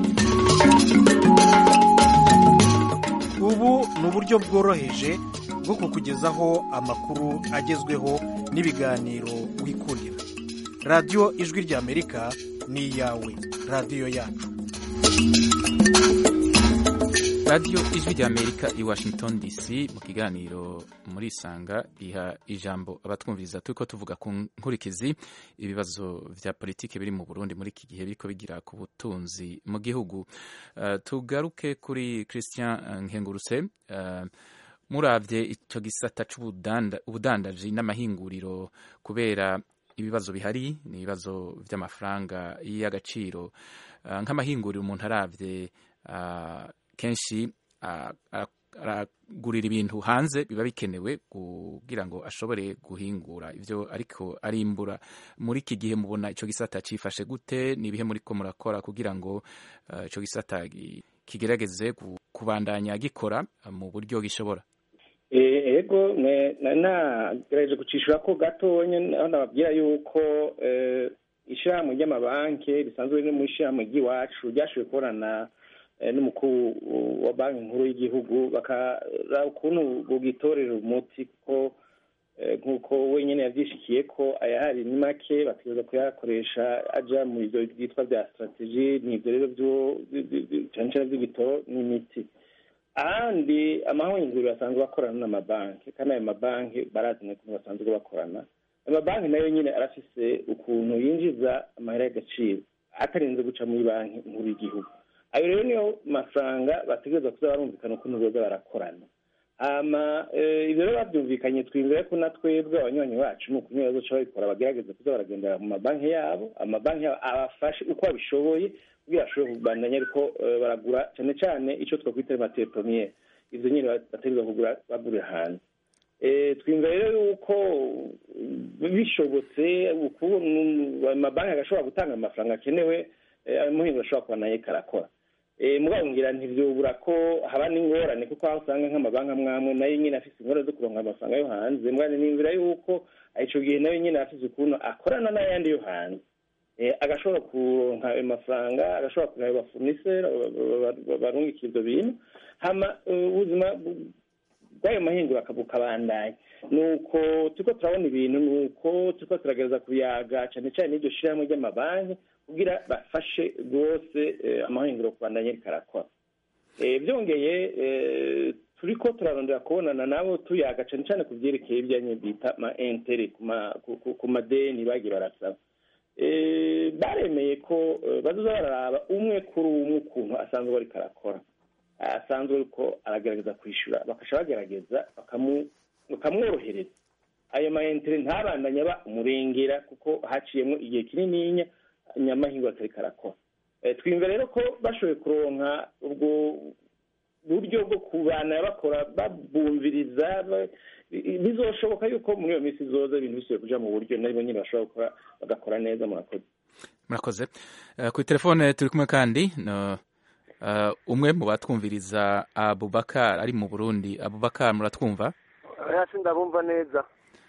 ubu ni uburyo bworoheje bwo kukugezaho amakuru agezweho n'ibiganiro wikurira radiyo ijwi ry'amerika ni iyawe radiyo yacu radiyo ijwi ry'amerika i washington dc mu kiganiro muri isanga iha ijambo abatwumviriza turi ko tuvuga ku nkurikizi ibibazo vya politiki biri mu burundi muri iki gihe biriko bigira ku butunzi mu gihugu uh, tugaruke kuri christian nkengurutse uh, muravye ico gisata c'ubudandaji n'amahinguriro kubera ibibazo bihari ni ibibazo vy'amafaranga y'agaciro uh, nk'amahinguriro umuntu aravye uh, kenshi aragurira ibintu hanze biba bikenewe kugira ngo ashobore guhingura ibyo ariko arimbura muri iki gihe mubona icyo gisata cyifashe gute ni ibihe muri ko murakora kugira ngo icyo gisata kigerageze kubandanya gikora mu buryo gishobora ego nagerageje gucishura ko gatonya aho nababwira yuko ishyirahamwe ry'amabanki risanzwe riri mu ishyirahamwe ry'iwacu ryashoboye kubonana n'umukuru wa banki nkuru y'igihugu bakaraba ukuntu bugitorera umuti kuko nk'uko wenyine yabyishikiye ko ayahari ni make bategereza kuyakoresha ajya mu byo byitwa bya sitrategi ni ibyo rero cyane cyane by'ibitoro n'imiti ahandi amahinguriro basanzwe bakorana n'amabanki kandi ayo mabanki barazana ukuntu basanzwe bakorana amabanki nayo nyine arafise ukuntu yinjiza amahera y'agaciro atarinze guca muri banki nkuru y'igihugu ayo rero niyo mafaranga bategereza kuza barumvikana ukuntu boza barakorana hama ibyo rero babyumvikanye twiyumvira ko na twebwe abanywanyi bacu ni ukuntu bazoca babikora bagerageza kuza baragendera mu mabanki yabo amabanki yabo abafashe uko babishoboye kugira bashobore kubandanya ariko baragura cyane cyane icyo twakwita matiye promiyere ibyo nyine bategereza kugura bagurira hanze twiyumvira rero yuko bishobotse amabanki agashobora gutanga amafaranga akenewe umuhinzi ashobora kuba nayo karakora mugabo ngira ntibyubura ko haba n'ingorane kuko aho usanga nk'amabanki amwe amwe nayo nyine afite ingorane zo kuronka amafaranga yo hanze mugabo nimvira yuko icyo gihe nayo nyine afite ukuntu akorana n'ayandi yo hanze agashobora kuronka ayo mafaranga agashobora kureba abafuniseri barungika ibyo bintu hama ubuzima bw'ayo mahinguro bukabandanya ni uko turiko turabona ibintu ni uko turiko turagereza kuyaga cyane cyane n'iryo shyirahamwe ry'amabanki kugira bafashe rwose amahinguro kubandanya ariko arakora byongeye turiko turarondera kubonana nabo tuyaga cyane cyane ku byerekeye ibyanyu bita ma entere ku madeni bagiye barasaba baremeye ko bazoza bararaba umwe kuri umwe ukuntu asanzwe ariko arakora asanzwe ariko aragerageza kwishyura bakasha bagerageza bakamworohereza ayo ma entere ntabandanye aba umurengera kuko haciyemo igihe kinininya nyamahingo atari karakora twiyumva rero ko bashoboye kuronka ubwo buryo bwo kubana bakora babumviriza bizoshoboka yuko muri iyo minsi zoza ibintu bisubiye kuja mu buryo nabo nyine bashobora gukora bagakora neza murakoze murakoze kuri telefone turi kumwe kandi umwe mu batwumviriza abubakar ari mu burundi abubakar muratwumva hasi ndabumva neza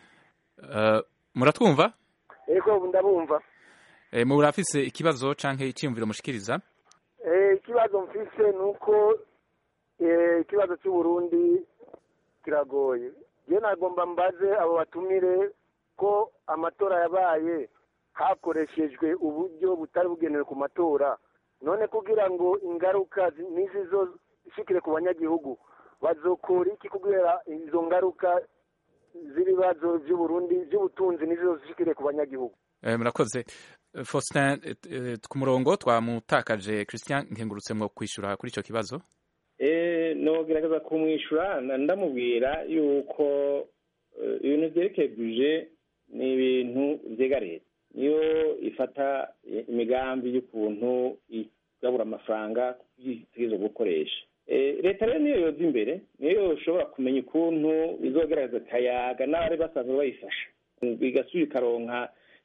muratwumva yego ndabumva murafise ikibazo canke iciyumviro mushikiriza ikibazo mfise ni uko ikibazo cy'uburundi kiragoye je nagomba mbaze abo batumire ko amatora yabaye hakoreshejwe uburyo butari bugenewe ku matora none kugira ngo ingaruka n'izi zo zishikire ku banyagihugu bazokora iki kubera izo ngaruka z'ibibazo by'uburundi by'ubutunzi nizo zishikire ku banyagihugu murakoze faustin ku murongo twamutakaje christian nkengurutse mwo kwishyura kuri icyo kibazo nogerageza kumwishyura ndamubwira yuko ibintu byerekeye buje ni ibintu byega leta niyo ifata imigambi y'ukuntu igabura amafaranga itegereje gukoresha leta rero niyo yoza imbere niyo ishobora kumenya ukuntu izogerageza kayaga n'abari basanzwe bayifasha igasubira ikaronka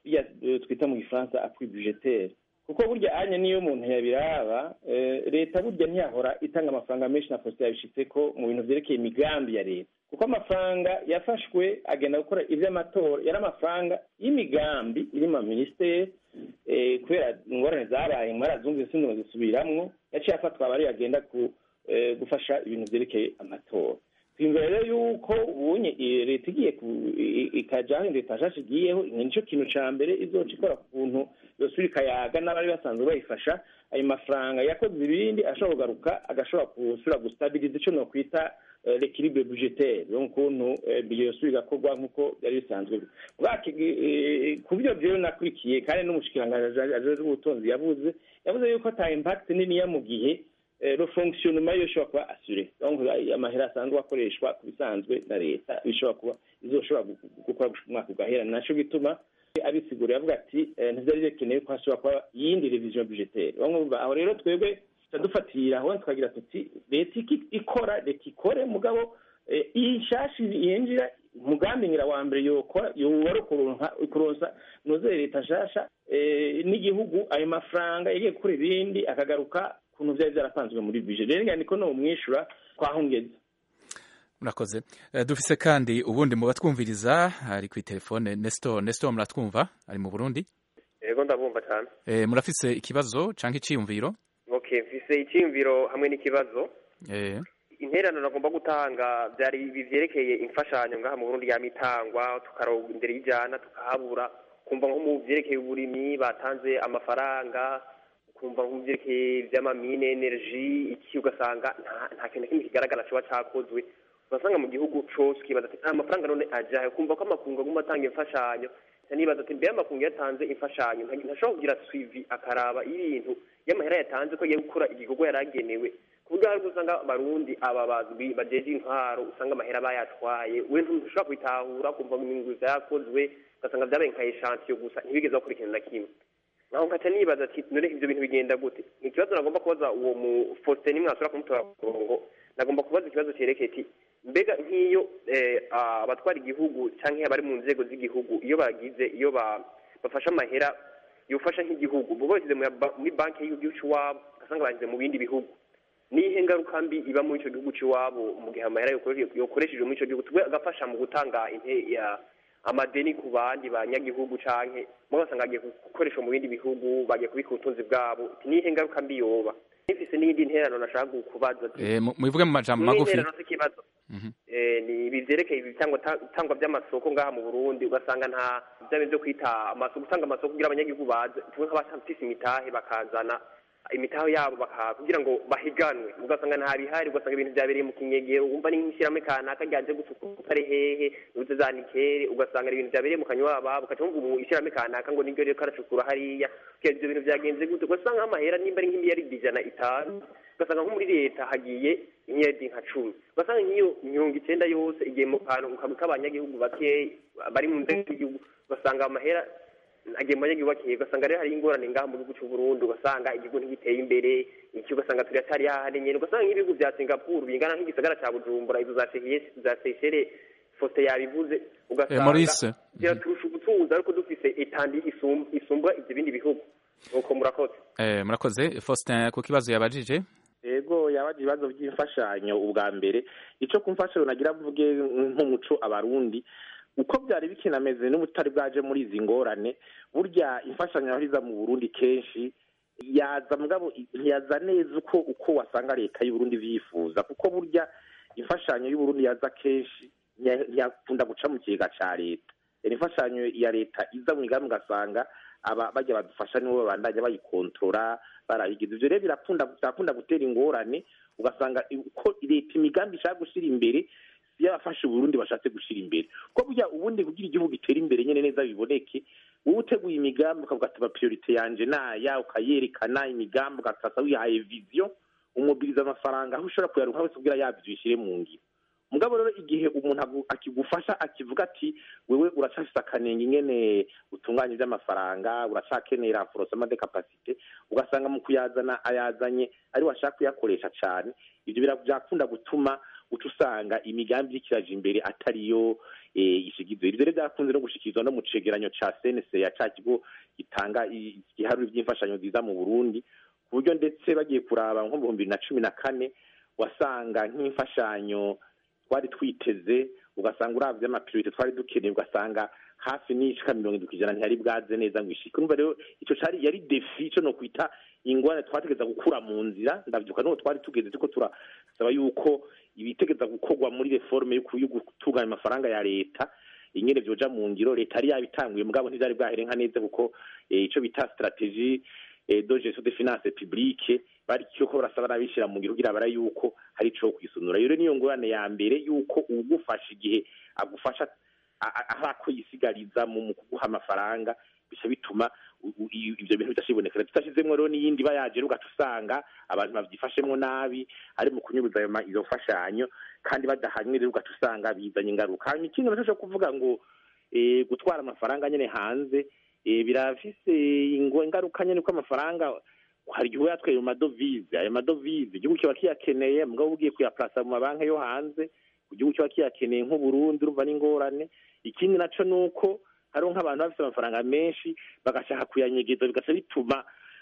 bijya eh, twita mu gifaransa appui budgetaire kuko burya anya niyo umuntu yabiraba eh, leta burya ntiyahora itanga amafaranga menshi na posita yabishitse ko mu bintu vyerekeye imigambi ya leta kuko amafaranga yafashwe agenda gukora ivy'amatora yari amafaranga y'imigambi iri mu minisiteri eh, kubera ingorane zabaye mwarazumvise sindimo zisubiramwo yaciye afatwa abari agenda ku eh, gufasha ibintu vyerekeye amatora twiyumvira rero yuko ubunye i- leta igiye ku- i- ikaja aho leta nshasha igiyeho nico kintu ca mbere izoca ikora ku kuntu yosubira ikayaga n'abari basanzwe bayifasha ayo mafaranga yakoze ibindi ashobora kugaruka agashobora gusubira gustabiriza ico nokwita eh, l'équilibre budgetaire donc ukuntu eh, bije yosubira igakorwa nk'uko byari bisanzwe bwaki eh, ku byo rero nakurikiye kandi n'umushikiranganji ajejwe ubutunzi yavuze yavuze yuko ata impact niniya mu gihe eh, le fonctionnement yo ishobora kuba assuré donc ay- amahera asanzwe akoreshwa ku bisanzwe na leta bishobora kuba izoshobora gu- gu- gukora gushika umwaka ugahera naco gituma abisigura yavuga ati eh, ntivyari bikeneye ko hashobora kuba iyindi revision budgetaire bamwumva aho rero twebwe tuca dufatira aho tukagira tuti leta iki ikora leta ikore mugabo eh, iyi nshasha yinjira umugambi ngira wa mbere yokora yowari ukuronka kuronsa nozere leta nshasha eh, n'igihugu ayo mafaranga yagiye gukora ibindi akagaruka kuntu vyari vyarapanzwe muri budget rero ngira niko no mwishura kwahongeza murakoze Eh, dufise kandi ubundi mu batwumviriza ari kuri telefone Nestor Nestor muratwumva ari mu Burundi yego ndabumva cyane Eh, murafise ikibazo canke iciyumviro okay mfise icyiyumviro hamwe n'ikibazo Eh, interano nagomba gutanga byari ibi vyerekeye imfashanyo ngaha mu Burundi yamitangwa tukarondera ijana tukahabura kumva nko mu vyerekeye uburimyi batanze amafaranga kumva nko mu vyerekeye ivy'amamine energy iki ugasanga nta- nta kintu na kimwe kigaragara coba cakozwe ugasanga mu gihugu cose ukibaza ati nta mafaranga none ajahe kumva ko amakungu aguma atanga imfashanyo Nca nibaza ati mbere amakungu yatanze imfashanyo nta- ntashobora kugira suivi akaraba ibintu y'amahera yatanze ko agiye gukora igikorwa yari agenewe ku buryo hari usanga abarundi aba bazwi bajeje intwaro usanga amahera bayatwaye we ntushobora kubitahura kumva inyungu zakozwe ugasanga vyabaye nka eshantiyo gusa ntibigeze bakora ikintu na kimwe naho nkaca nibaza ati none ivyo bintu bigenda gute ni ikibazo nagomba kubaza uwo mu Faustin nimwasubira kumutora ku murongo nagomba kubaza ikibazo cerekeye ati mbega nk'iyo eh, abatwara igihugu canke abari mu nzego z'igihugu iyo bagize iyo ba- bafashe amahera yofasha nk'igihugu bo bashyize mu ya ba- muri banki y'igihugu c'iwabo ugasanga bashyize mu bindi bihugu nihe ngaruka mbi iba muri ico gihugu c'iwabo mu gihe amahera yokore- yokoreshejwe muri ico gihugu twe agafasha mu gutanga inte ya amadeni ku bandi banyagihugu canke mo basanga agiye gukoreshwa mu bindi bihugu bagiye kubika ubutunzi bwabo Ati, nihe ngaruka mbi yoba nifise n'iyindi nterano nashaka kubaza ati, eh, mu- mubivuge mu majambo ni magufi interano z'ikibazo Mhm. Eh, ni ibi vyerekeye ibitangwa tangwa by'amasoko ngaha mu Burundi ugasanga nta byabe byo kwita amasoko gutanga amasoko kugira abanyagihugu baze tumwe nk'abafise imitahe bakazana imitahe yabo baka kugira ngo bahiganwe ugasanga nta bihari ugasanga ibintu vyabereye mu kinyegero wumva ni nk'ishirahamwe kanaka ryaje gusukuka ari hehe uze za nikere ugasanga ari ibintu vyabereye mu kanywa babo ugaca wumva umu ishirahamwe kanaka ngo niryo rero karacukura hariya kugira ivyo bintu vyagenze gute ugasanga nk'amahera nimba ari nk'imiliyaridi ijana itanu ugasanga nko muri leta hagiye imyedi nka cumi ugasanga nk'iyo mirongo icenda yose igiye mu kantu kamwe k'abanyagihugu bakeyi bari mu nzego z'igihugu ugasanga amahera agiye mu banyagihugu bakeyi ugasanga rero hari ingorane ngaha mu gihugu c'u Burundi ugasanga igihugu ntigiteye imbere iki ugasanga turacyari hahandi nyene ugasanga nk'ibihugu vya Singapore bingana nk'igisagara ca Bujumbura izo za Seychelles za Seychelles Faustin yabivuze Eh, ugasanga Maurice ziraturusha ubutunzi ariko dufise etandi isum- isumbwa ivyo bindi bihugu nuko murakoze eh, murakoze Faustin ku kibazo yabajije ego yabaje ibibazo by'imfashanyo ubwa mbere ico ku mfashanyo nagira mvuge nk'umuco abarundi uko byari bikinameze n'ubutari bwaje muri izi ngorane burya imfashanyo yahoriza mu burundi kenshi yaza mugabo ntiyaza neza uko uko wasanga leta y'uburundi vyifuza kuko burya imfashanyo y'uburundi yaza kenshi ntiya- ntiyakunda guca mu kigega ca leta Rero imfashanyo ya leta iza mu migambi ugasanga aba bajya badufasha nibo babandanya bayikontorora barayigize ivyo rero birakunda birakunda gutera ingorane ugasanga uko leta imigambi ishaka gushira imbere iyo abafasha uburundi bashatse gushira imbere ko burya ubundi kugira igihugu gitere imbere nyene neza biboneke wowe uteguye imigambi ukavuga ati priorite yanje naya ukayerekana imigambi ugasasa wihaye vision umubiriza amafaranga aho ushobora kuyaronka wese kugira yavyo uyishire mu ngiro mugabo rero igihe umuntu agu- akigufasha akivuga ati wewe uracafise akanenge ingene utunganya ivy'amafaranga uracakenera forosama de capacité ugasanga mu kuyazana ayazanye ari washaka kuyakoresha cane ivyo bira- vyakunda gutuma uca usanga imigambi y'ikiraje imbere atariyo eh, ishigizwe ivyo rero vyakunze no gushikirizwa no mu cegeranyo ca CNC ya ca kigo gitanga i- igiharuro vy'imfashanyo ziza mu Burundi ku buryo ndetse bagiye kuraba nko mu bihumbi bibiri na cumi na kane wasanga nk'imfashanyo twari twiteze ugasanga uravye amapirite twari dukeneye ugasanga hafi n'ishika mirongo indwi kw'ijana ntiyari bwaze neza ngo ishike urumva rero ico cari yari defi ico no kwita ingorane twategeza gukura mu nzira ndavyibuka n'uwo twari tugeze turiko turasaba yuko ibitegeza gukorwa muri reforme yo ku- yo gutunganya amafaranga ya leta ingene vyoja mu ngiro leta yari yabitanguye mugabo ntivyari bwahere nka neza kuko eh, ico bita strategie eh, de gestion des finances publiques bari ko barasaba n'abishira mu ngiro kugira bara yuko hari ico kwisunura rero niyo ngorane ya mbere yuko ugufasha igihe agufasha a- a- aho ako yisigariza mu mu kuguha amafaranga bica bituma u- u- i- ivyo bintu bidashibonekera tutashizemwo rero n'iyindi iba yaje rero ugaca usanga abantu bavyifashemwo nabi ari mu kunyuruza ayo ma- izo mfashanyo kandi badahanywe rero ugaca usanga bizanye ingaruka hanyuma ikindi naco co kuvuga ngo eh, gutwara amafaranga nyene hanze eh, birafise ingo- ingaruka nyene ko amafaranga hari igihe yatwaye mu madovize ayo madovize igihugu kiba kiyakeneye mugabo ugiye kuyaplasa mu mabanki yo hanze igihugu kiba kiyakeneye nk'uburundi urumva n'ingorane ikindi naco ni uko hariho nk'abantu bafite amafaranga menshi bagashaka kuyanyegeza bigaca bituma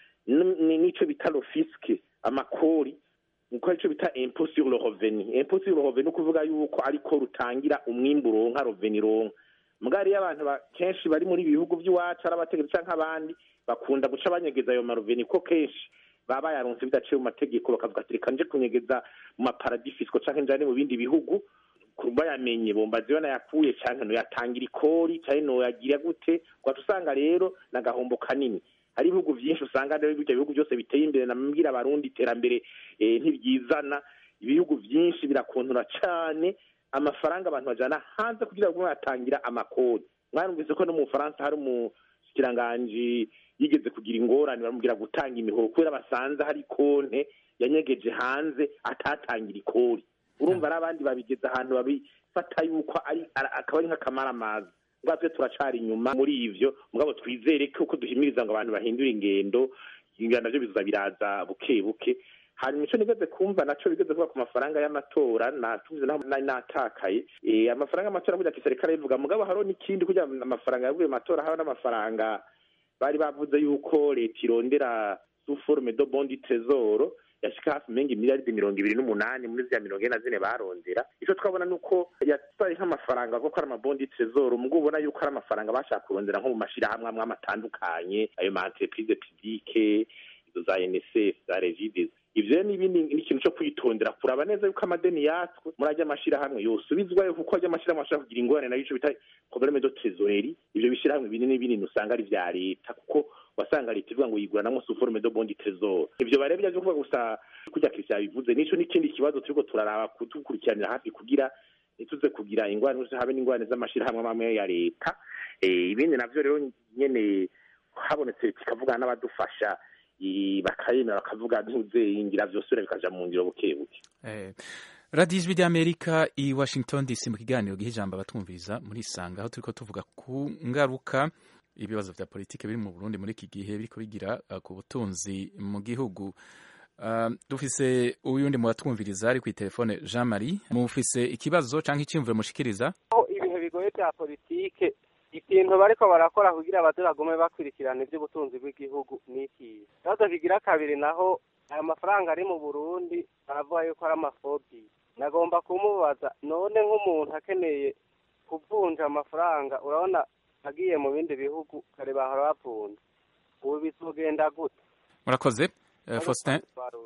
n- n- n'ico bita lofiske amakori uko arico bita impôt sur le revenu impôt sur le revenu kuvuga yuko ariko rutangira umwimbu uronka revenu ironka mbwa hariyo abantu ba- kenshi bari muri bihugu by'iwacu ari abategetsi canke abandi bakunda guca banyegeza ayo maruveni ko kenshi baba bayaronse bidaciye mu mategeko bakavuga ati reka nje kunyegeza mu maparadifisiko canke njane mu bindi bihugu kuba yamenye bombazi yo nayakuye canke noyatangira ikori canke noyagira gute ugaca usanga rero n'agahombo kanini hari ibihugu vyinshi usanga rero ibyo bihugu byose biteye imbere namubwira abarundi iterambere eh, ntiryizana ibihugu vyinshi birakontora cane amafaranga abantu bajana hanze kugira ngo batangira amakori mwarumvise ko no mu Bufaransa hari umushikiranganji yigeze kugira ingorane baramubwira gutanga imihoro kubera basanze hari konte yanyegeje hanze atatangira ikori urumva ari abandi babigeza ahantu babifata yuko ari ara- akaba ari nk'akamaramaza ubwa twe turacari inyuma muri ivyo mugabo twizere ko uko duhimiriza ngo abantu bahindure ingendo ingendo navyo biza biraza buke buke hanyuma ico nigeze kumva naco bigeze kuvuga ku mafaranga y'amatora natuvuze naho nari natakaye Eh, amafaranga y'amatora kugira kiserikare bivuga mugabo hariho n'ikindi kugira amafaranga yavuye mu matora hariho n'amafaranga bari bavuze yuko leta irondera sous forme de bon du trésor yashika hafi menga miliyaridi mirongo ibiri n'umunani muri zya mirongo ine na zine barondera ico twabona nuko yatwaye nk'amafaranga kuko ari amabondi trésor mugabo ubona yuko ari amafaranga bashaka kurondera nko mu mashirahamwe amwe amwe atandukanye ayo ma entreprise publique izo za NSF za Regides ivyo rero n'ibindi ni ikintu co kwitondera kuraba neza yuko amadeni yatswe muri ajya amashirahamwe yosubizwayo kuko ajya amashirahamwe ashobora kugira ingorane nayo ico bita problème de trésorerie ivyo bishirahamwe binini binini usanga ari vya leta kuko wasanga leta ivuga ngo yiguranamwo sous forme de bon du trésor ivyo barebe byaje kuvuga gusa kurya Christian bivuze nico n'ikindi kibazo turiko turaraba kudukurikiranira hafi kugira ntituze kugira ingorane habe n'ingorane z'amashirahamwe amwe ya leta eh, ibindi navyo rero nyene habonetse leta ikavugana n'abadufasha i- bakayemera bakavuga ntuze ingira vyose bikaja mu ngiro buke buke Eh, radiyo ijwi ry'amerika i washington dc mu kiganiro giha ijambo abatwumviriza muri isanga aho turiko tuvuga ku ngaruka ibibazo vya politike biri mu burundi muri iki gihe biriko bigira uh, ku butunzi mu gihugu Uh, dufise uyundi mu batwumviriza ari kw'itelefone jean marie mufise ikibazo canke iciyumviro mushikiriza aho ibihe bigoye bya politike ikintu bariko barakora kugira abaze bagume bakurikirana ivy'ubutunzi bw'igihugu ni iki ikibazo kigira kabiri naho aya mafaranga ari mu burundi baravuga yuko ari amafobi nagomba kumubaza none nk'umuntu akeneye kuvunja amafaranga urabona agiye mu bindi bihugu kare bahora bavunja ubu bizogenda gute murakoze uh, faustin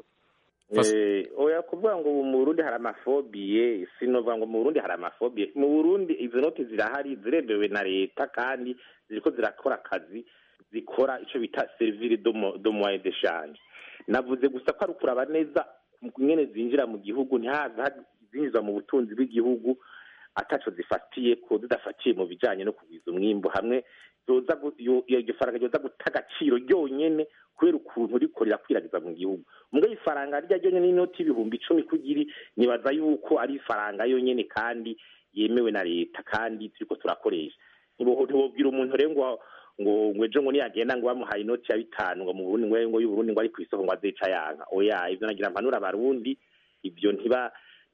Eh, oya kuvuga ngo ubu mu Burundi hari amafobiye sinovuga ngo mu Burundi hari amafobiye mu Burundi izo noti zirahari ziremewe na leta kandi ziriko zirakora akazi zikora ico bita servire de mo- de moyen de change navuze gusa ko ari ukuraba neza nyene zinjira mu gihugu ntihaze ha- zinjizwa mu butunzi bw'igihugu ataco zifatiye ko zidafatiye mu bijanye no kugwiza umwimbu hamwe zoza gu- yo- iyo iryo faranga ryoza guta agaciro ryonyene kubera ukuntu riko rirakwiragiza mu gihugu mugabo ifaranga rya ryonyene n'inoti y'ibihumbi icumi kugiri nibaza yuko ari ifaranga yonyene kandi yemewe na leta kandi turiko turakoresha Ntibo- ntiwobwira umuntu rero ngo ngo ngo ejo ngo niyagenda ngo bamuhaye inoti ya bitanu ngo mu Burundi ngo ngo y'Uburundi ngo ari kw'isoko ngo azeca yanka oya ivyo nagira mpanura abarundi ivyo ntiba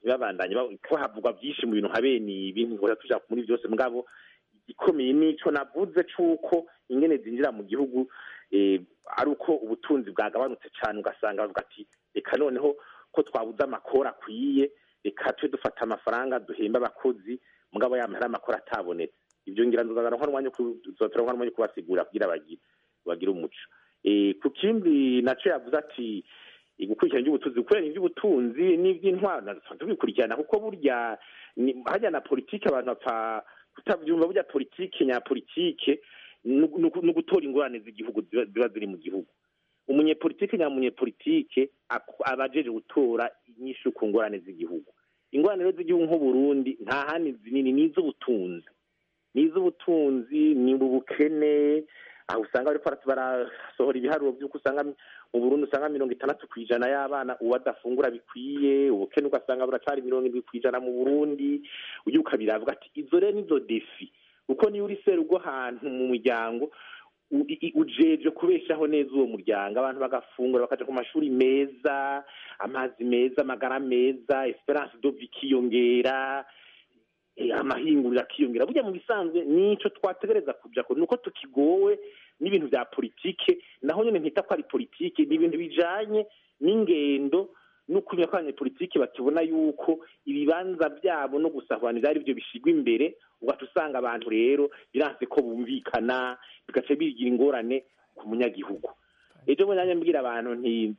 ntibabandanye ba- ko havugwa byinshi mu bintu nka bene ibi ngo tuja muri byose mugabo igikomeye nico navuze c'uko ingene zinjira mu gihugu eh, ari uko ubutunzi bwagabanutse cyane ugasanga bavuga ati reka noneho ko twabuze amakoro akwiye reka tube dufata amafaranga duhemba abakozi mugabo yamara amakoro atabonetse ibyo ngira nzozana umwanya wo ku- nzotera umwanya wo kubasigura kugira bagire bagire umuco Eh, ku kindi naco yavuze ati eh, gukurikirana iby'ubutunzi gukorera iby'ubutunzi n'iby'intwaro dusanzwe tubikurikirana kuko burya ni- hajya na politike abantu bapfa kutabyumva burya politike nyapolitike ni ugu- ni ugutora ingorane z'igihugu ziba ziba ziri mu gihugu umunyepolitike nyamunyepolitike ak- aba ajeje gutora inyishu ku ngorane z'igihugu ingorane rero z'igihugu nk'uburundi nta handi zinini ni iz'ubutunzi ni iz'ubutunzi ni ubukene aho usanga bariko bara- barasohora ibiharuro by'uko usanga mu burundi usanga mirongo itandatu ku ijana y'abana uwo adafungura bikwiye ubukene ugasanga buracari mirongo indwi ku ijana mu burundi ujya ukabiravuga ati izo rero nizo defi kuko niyo uri serugo ahantu mu muryango u- i- i- ujejwe kubeshaho neza uwo muryango abantu bagafungura bakaja ku mashuri meza amazi meza amagara meza esperance de vie ikiyongera eh, amahinguriro akiyongera burya mu bisanzwe nico twategereza kuja ko nuko tukigowe n'ibintu vya politike naho nyene ntita ko ari politike ni ibintu bijanye n'ingendo n'ukumenya ko abanyepolitike bakibona yuko ibibanza byabo no gusahuranira ari byo bishigwa imbere ugaca usanga abantu rero biranse ko bumvikana bigaca bigira ingorane ku munyagihugu ejo bundi nanjye mbwira abantu nti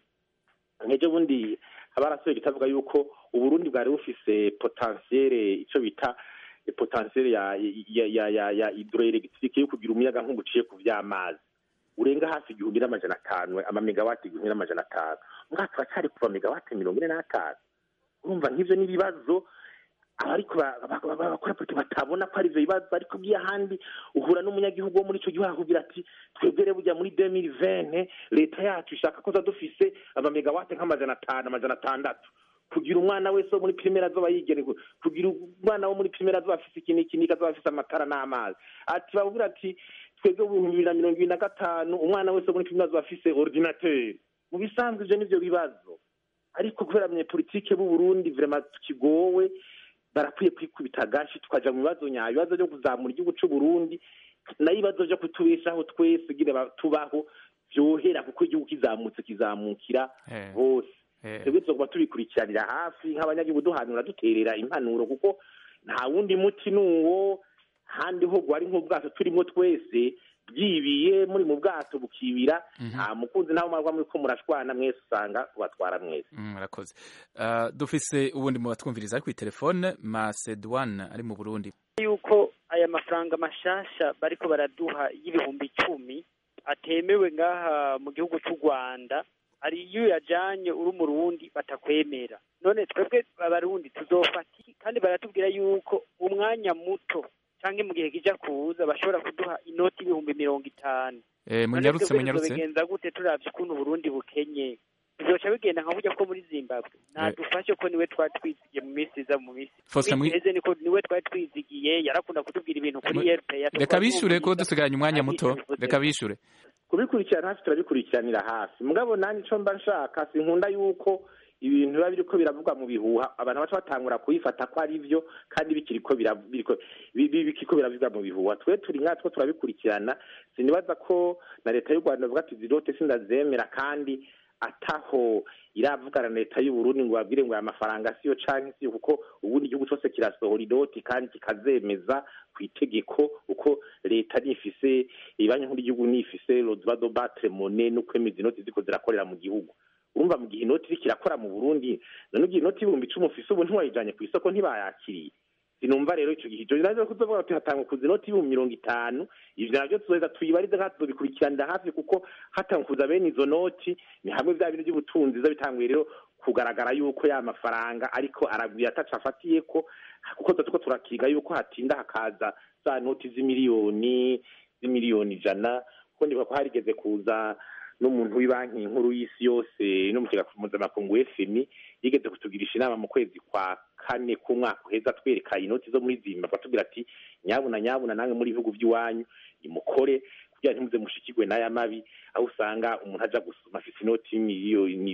ejo bundi abarasohoye kitavuga yuko uburundi bwari bufise potentiere ico bita potentiere ya ya ya ya, ya hydroelectrique yo kugira umuyaga nkuba uciye ku vy'amazi urenga hafi igihumbi n'amajana atanu amamegawati igihumbi n'amajana atanu mwaka turacari kuva megawati mirongo ine n'atanu urumva nk'ivyo n'ibibazo abariko ba- ba- ba- bakora politiki batabona ko ari ivyo bibazo ariko ugiye ahandi uhura n'umunyagihugu wo muri ico gihugu akubwira ati twebwere burya muri 2020 leta yacu ishaka ko dufise amamegawati nk'amajana atanu amajana atandatu kugira umwana wese wo muri primaire azoba yigerewe kugira umwana wo muri primaire azoba afise iki n'iki n'iki azoba afise amatara n'amazi ati babwira ati twebwe mu bihumbi bibiri na mirongo ibiri na gatanu umwana wese wo muri primaire azoba afise ordinateur mu bisanzwe ivyo nivyo bibazo ariko kubera abanyepolitike b'u Burundi vraiment tukigowe barakwiye kwikubita agashi tukaja mu bibazo nyayo ibibazo byo kuzamura igihugu c'u Burundi nayo ibibazo vyo kutubeshaho twese kugira ba- tubaho vyohera kuko igihugu kizamutse kizamukira bose twebwe tuzokuba tubikurikiranira hafi nk'abanyagihugu duhanura duterera impanuro kuko nta wundi muti nuwo handi ho gwari nk'ubwato turimo twese byibiye muri mu bwato bukibira nta mukunzi nawe marwa muri ko murashwana mwese usanga ubatwara mwese Mm, murakoze Ah, dufise ubundi mu batwumviriza ari kuri telefone Macedwane ari mu Burundi yuko aya mafaranga mashasha bariko baraduha y'ibihumbi icumi atemewe ngaha mu gihugu cy'u Rwanda hari iyo uyajanye uri umurundi batakwemera none twebwe abarundi tuzofata iki? kandi baratubwira yuko umwanya muto canke mu gihe kija kuza bashobora kuduha inoti y'ibihumbi mirongo itanu Eh, None munyarutse twebwe munyarutse tuzobigenza gute turavye ukuntu uburundi bukenye bizoca bigenda nka burya ko muri zimbabwe nadufashe ko niwe twari twizigiye mu minsi iza mu minsi Faustin, Minsi mwi- iheze niko niwe twari twizigiye yarakunda kutubwira ibintu kuri Mwi- rpa reka bishure ko dusigaranye umwanya muto reka bishure kubikurikirana hafi turabikurikiranira hafi mugabo nanjye ico mba nshaka sinkunda yuko ibintu biba biriko biravugwa mu bihuha abantu baca batangura kubifata ko ari vyo kandi bikiriko bira- biriko- bi- bi- bikiriko biravugwa mu bihuha twe turi nkatwo turabikurikirana sinibaza ko na leta y'u rwanda bavuga ati zirote sindazemera kandi ataho iravugana na leta y'u Burundi ngo babwire ngo aya mafaranga siyo canke siyo kuko ubundi igihugu cose kirasohora idoti kandi kikazemeza ku itegeko uko leta nifise ibanki nkuru y'igihugu nifise lodwa do batre mone no kwemeza inoti ziko zirakorera mu gihugu urumva mu gihe inoti iriko irakora mu Burundi none ugiye inoti y'ibihumbi icumi ufise ubu ntiwayijanye ku isoko ntibayakiriye sinumva rero ico gihe ico nazo kuzovuga ati hatangwa kuza inoti y'ibihumbi mirongo itanu ivyo navyo tuzoheza tuyibarize kandi tuzobikurikiranira hafi kuko hatangwa kuza bene izo noti ni hamwe vya bintu by'ubutunzi biza bitanguye rero kugaragara yuko ya mafaranga ariko aragwiye ataca afatiyeko kuko tuba turiko turakiga yuko hatinda hakaza za noti z'imiliyoni z'imiliyoni ijana kuko ndibuka ko harigeze kuza n'umuntu w'ibanki nkuru y'isi yose no mu kigega mpuzamakungu fmi yigeze kutugirisha inama mu kwezi kwa kane k'umwaka uheza atwereka inoti zo muri zimbabwe atubwira ati nyabuna nyabuna namwe muri ibihugu by'iwanyu nimukore kugira ntimuze mushikirwe n'aya mabi aho usanga umuntu aja gusoma afise inoti y'imiliyoni ibi-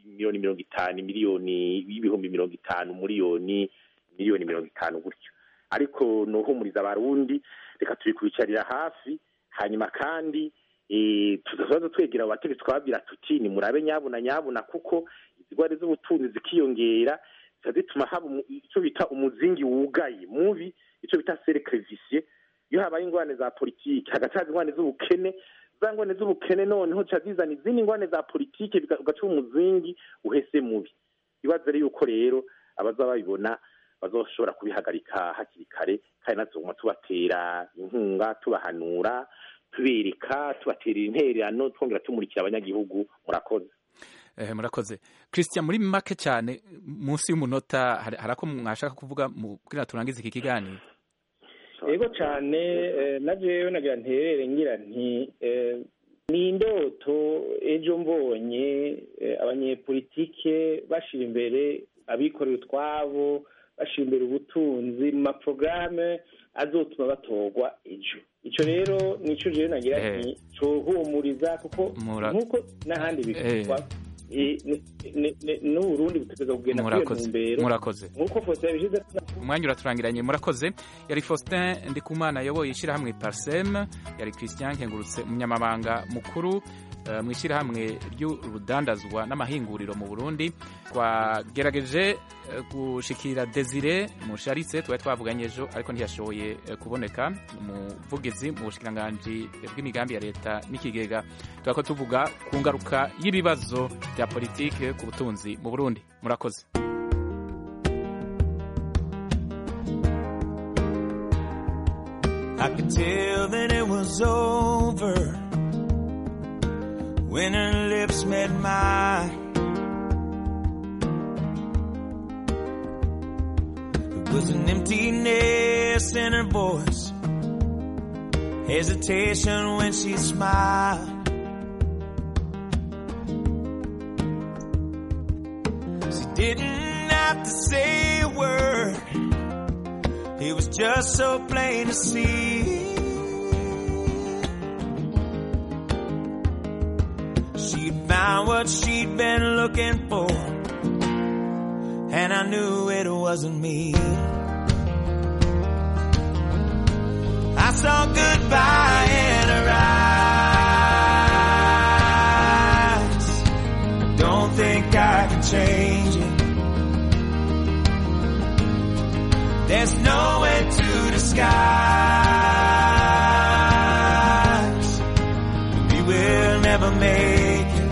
miliyoni mirongo itanu miliyoni y'ibihumbi mirongo itanu miliyoni miliyoni mirongo itanu gutyo ariko nuhumuriza abarundi reka tubikwicarira hafi hanyuma kandi eh, tuzaza twegera abo bategetsi twababwira tuti ni murabe nyabuna nyabuna kuko izigwari z'ubutunzi zikiyongera zica zituma haba umu- icyo bita umuzingi wugaye mubi icyo bita cercle vicieux iyo habaye ingorane za politiki hagati haza ingorane z'ubukene za ngorane z'ubukene noneho zica zizana izindi ngorane za politiki biga- ugaca umuzingi uhese mubi ibaze rero yuko rero abaza babibona bazoshobora kubihagarika hakiri kare kandi natwe tubatera inkunga tubahanura tubereka tubaterera intererano twongera tumurikira abanyagihugu murakoze Eh, murakoze christian muri make cyane munsi y'umunota hari hari ako mwashaka kuvuga mu kugira turangize iki kiganiro yego cyane eh, na jewe nagira nterere ngira nti eh, ni indoto ejo mbonye eh, abanyepolitike bashira imbere abikorera utwabo bashira imbere ubutunzi mu maporogaramu azotuma batorwa ejo icyo rero nicyo jewe nagira Eh. nti cohumuriza kuko Mura- nk'uko n'ahandi bikorwa eh, ni- ni- ni- n'uburundi butegereza kugenda kuri iyo Murakoze. ntumbero Murakoze. nk'uko fose yabishize umwanya uraturangiranye murakoze yari faustin ndikumana yayoboye ishyirahamwe parsem yari christian nkengurutse umunyamabanga mukuru eh, mu ishyirahamwe ry'urudandazwa n'amahinguriro mu burundi twagerageje eh, gushikira desire musharitse twari twavuganye ejo ariko ntiyashoboye eh, kuboneka umuvugizi mu bushikiranganji bw'imigambi ya leta n'ikigega turako tuvuga ku ngaruka y'ibibazo bya politike ku butunzi mu burundi murakoze I could tell that it was over when her lips met mine. It was an emptiness in her voice, hesitation when she smiled. She didn't have to say a word. It was just so plain to see. She'd found what she'd been looking for, and I knew it wasn't me. I saw goodbye in her eyes. Don't think I can change it. There's no way to disguise. We will never make it.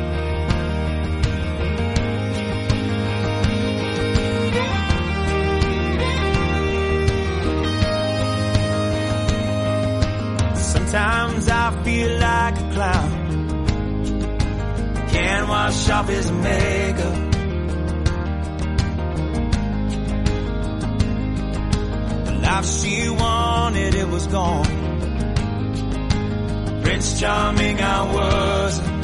Sometimes I feel like a clown. Can't wash off his makeup. The life she wanted, it was gone. Prince Charming, I wasn't.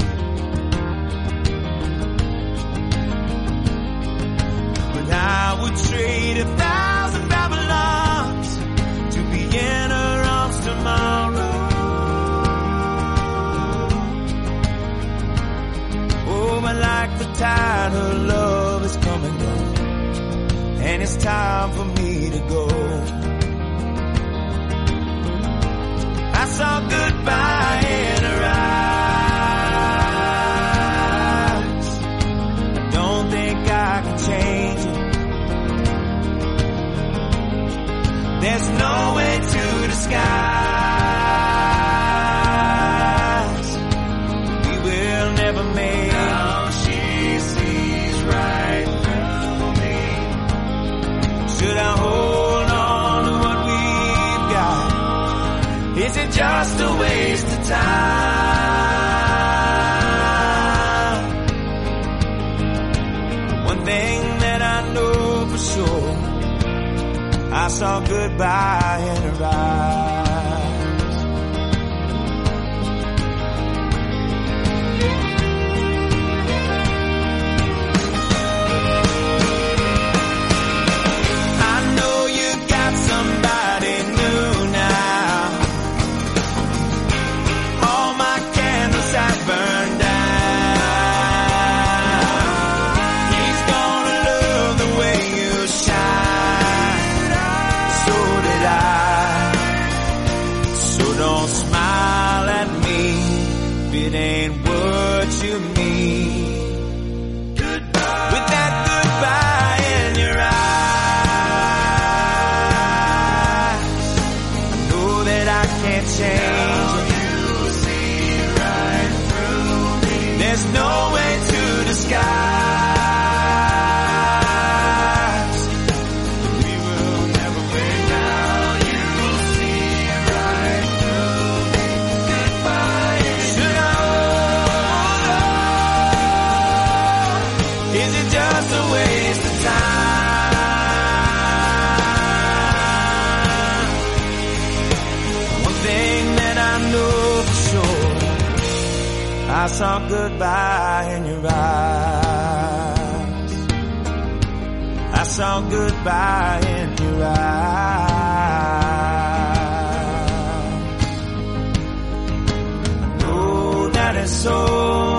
But I would trade a thousand Babylons to be in her arms tomorrow. Oh, but like the tide, her love is coming on, and it's time for me to go. I saw goodbye in her eyes. I don't think I can change it. There's no way to disguise. We will never make Now she sees right through me. Should I hold on to what we've got? Is it just a waste of time? One thing that I know for sure, I saw goodbye in her eyes. I know you got somebody new now. All my candles have burned out. it ain't what you mean. Goodbye. With that goodbye in your eyes, I know that I can't change it. There's no way to disguise. We will never win now. You'll see right through me. Goodbye. Should I hold on? Is it just a waste of time? One thing that I know for sure. I saw goodbye in your eyes. I saw goodbye in your eyes. I know that it's so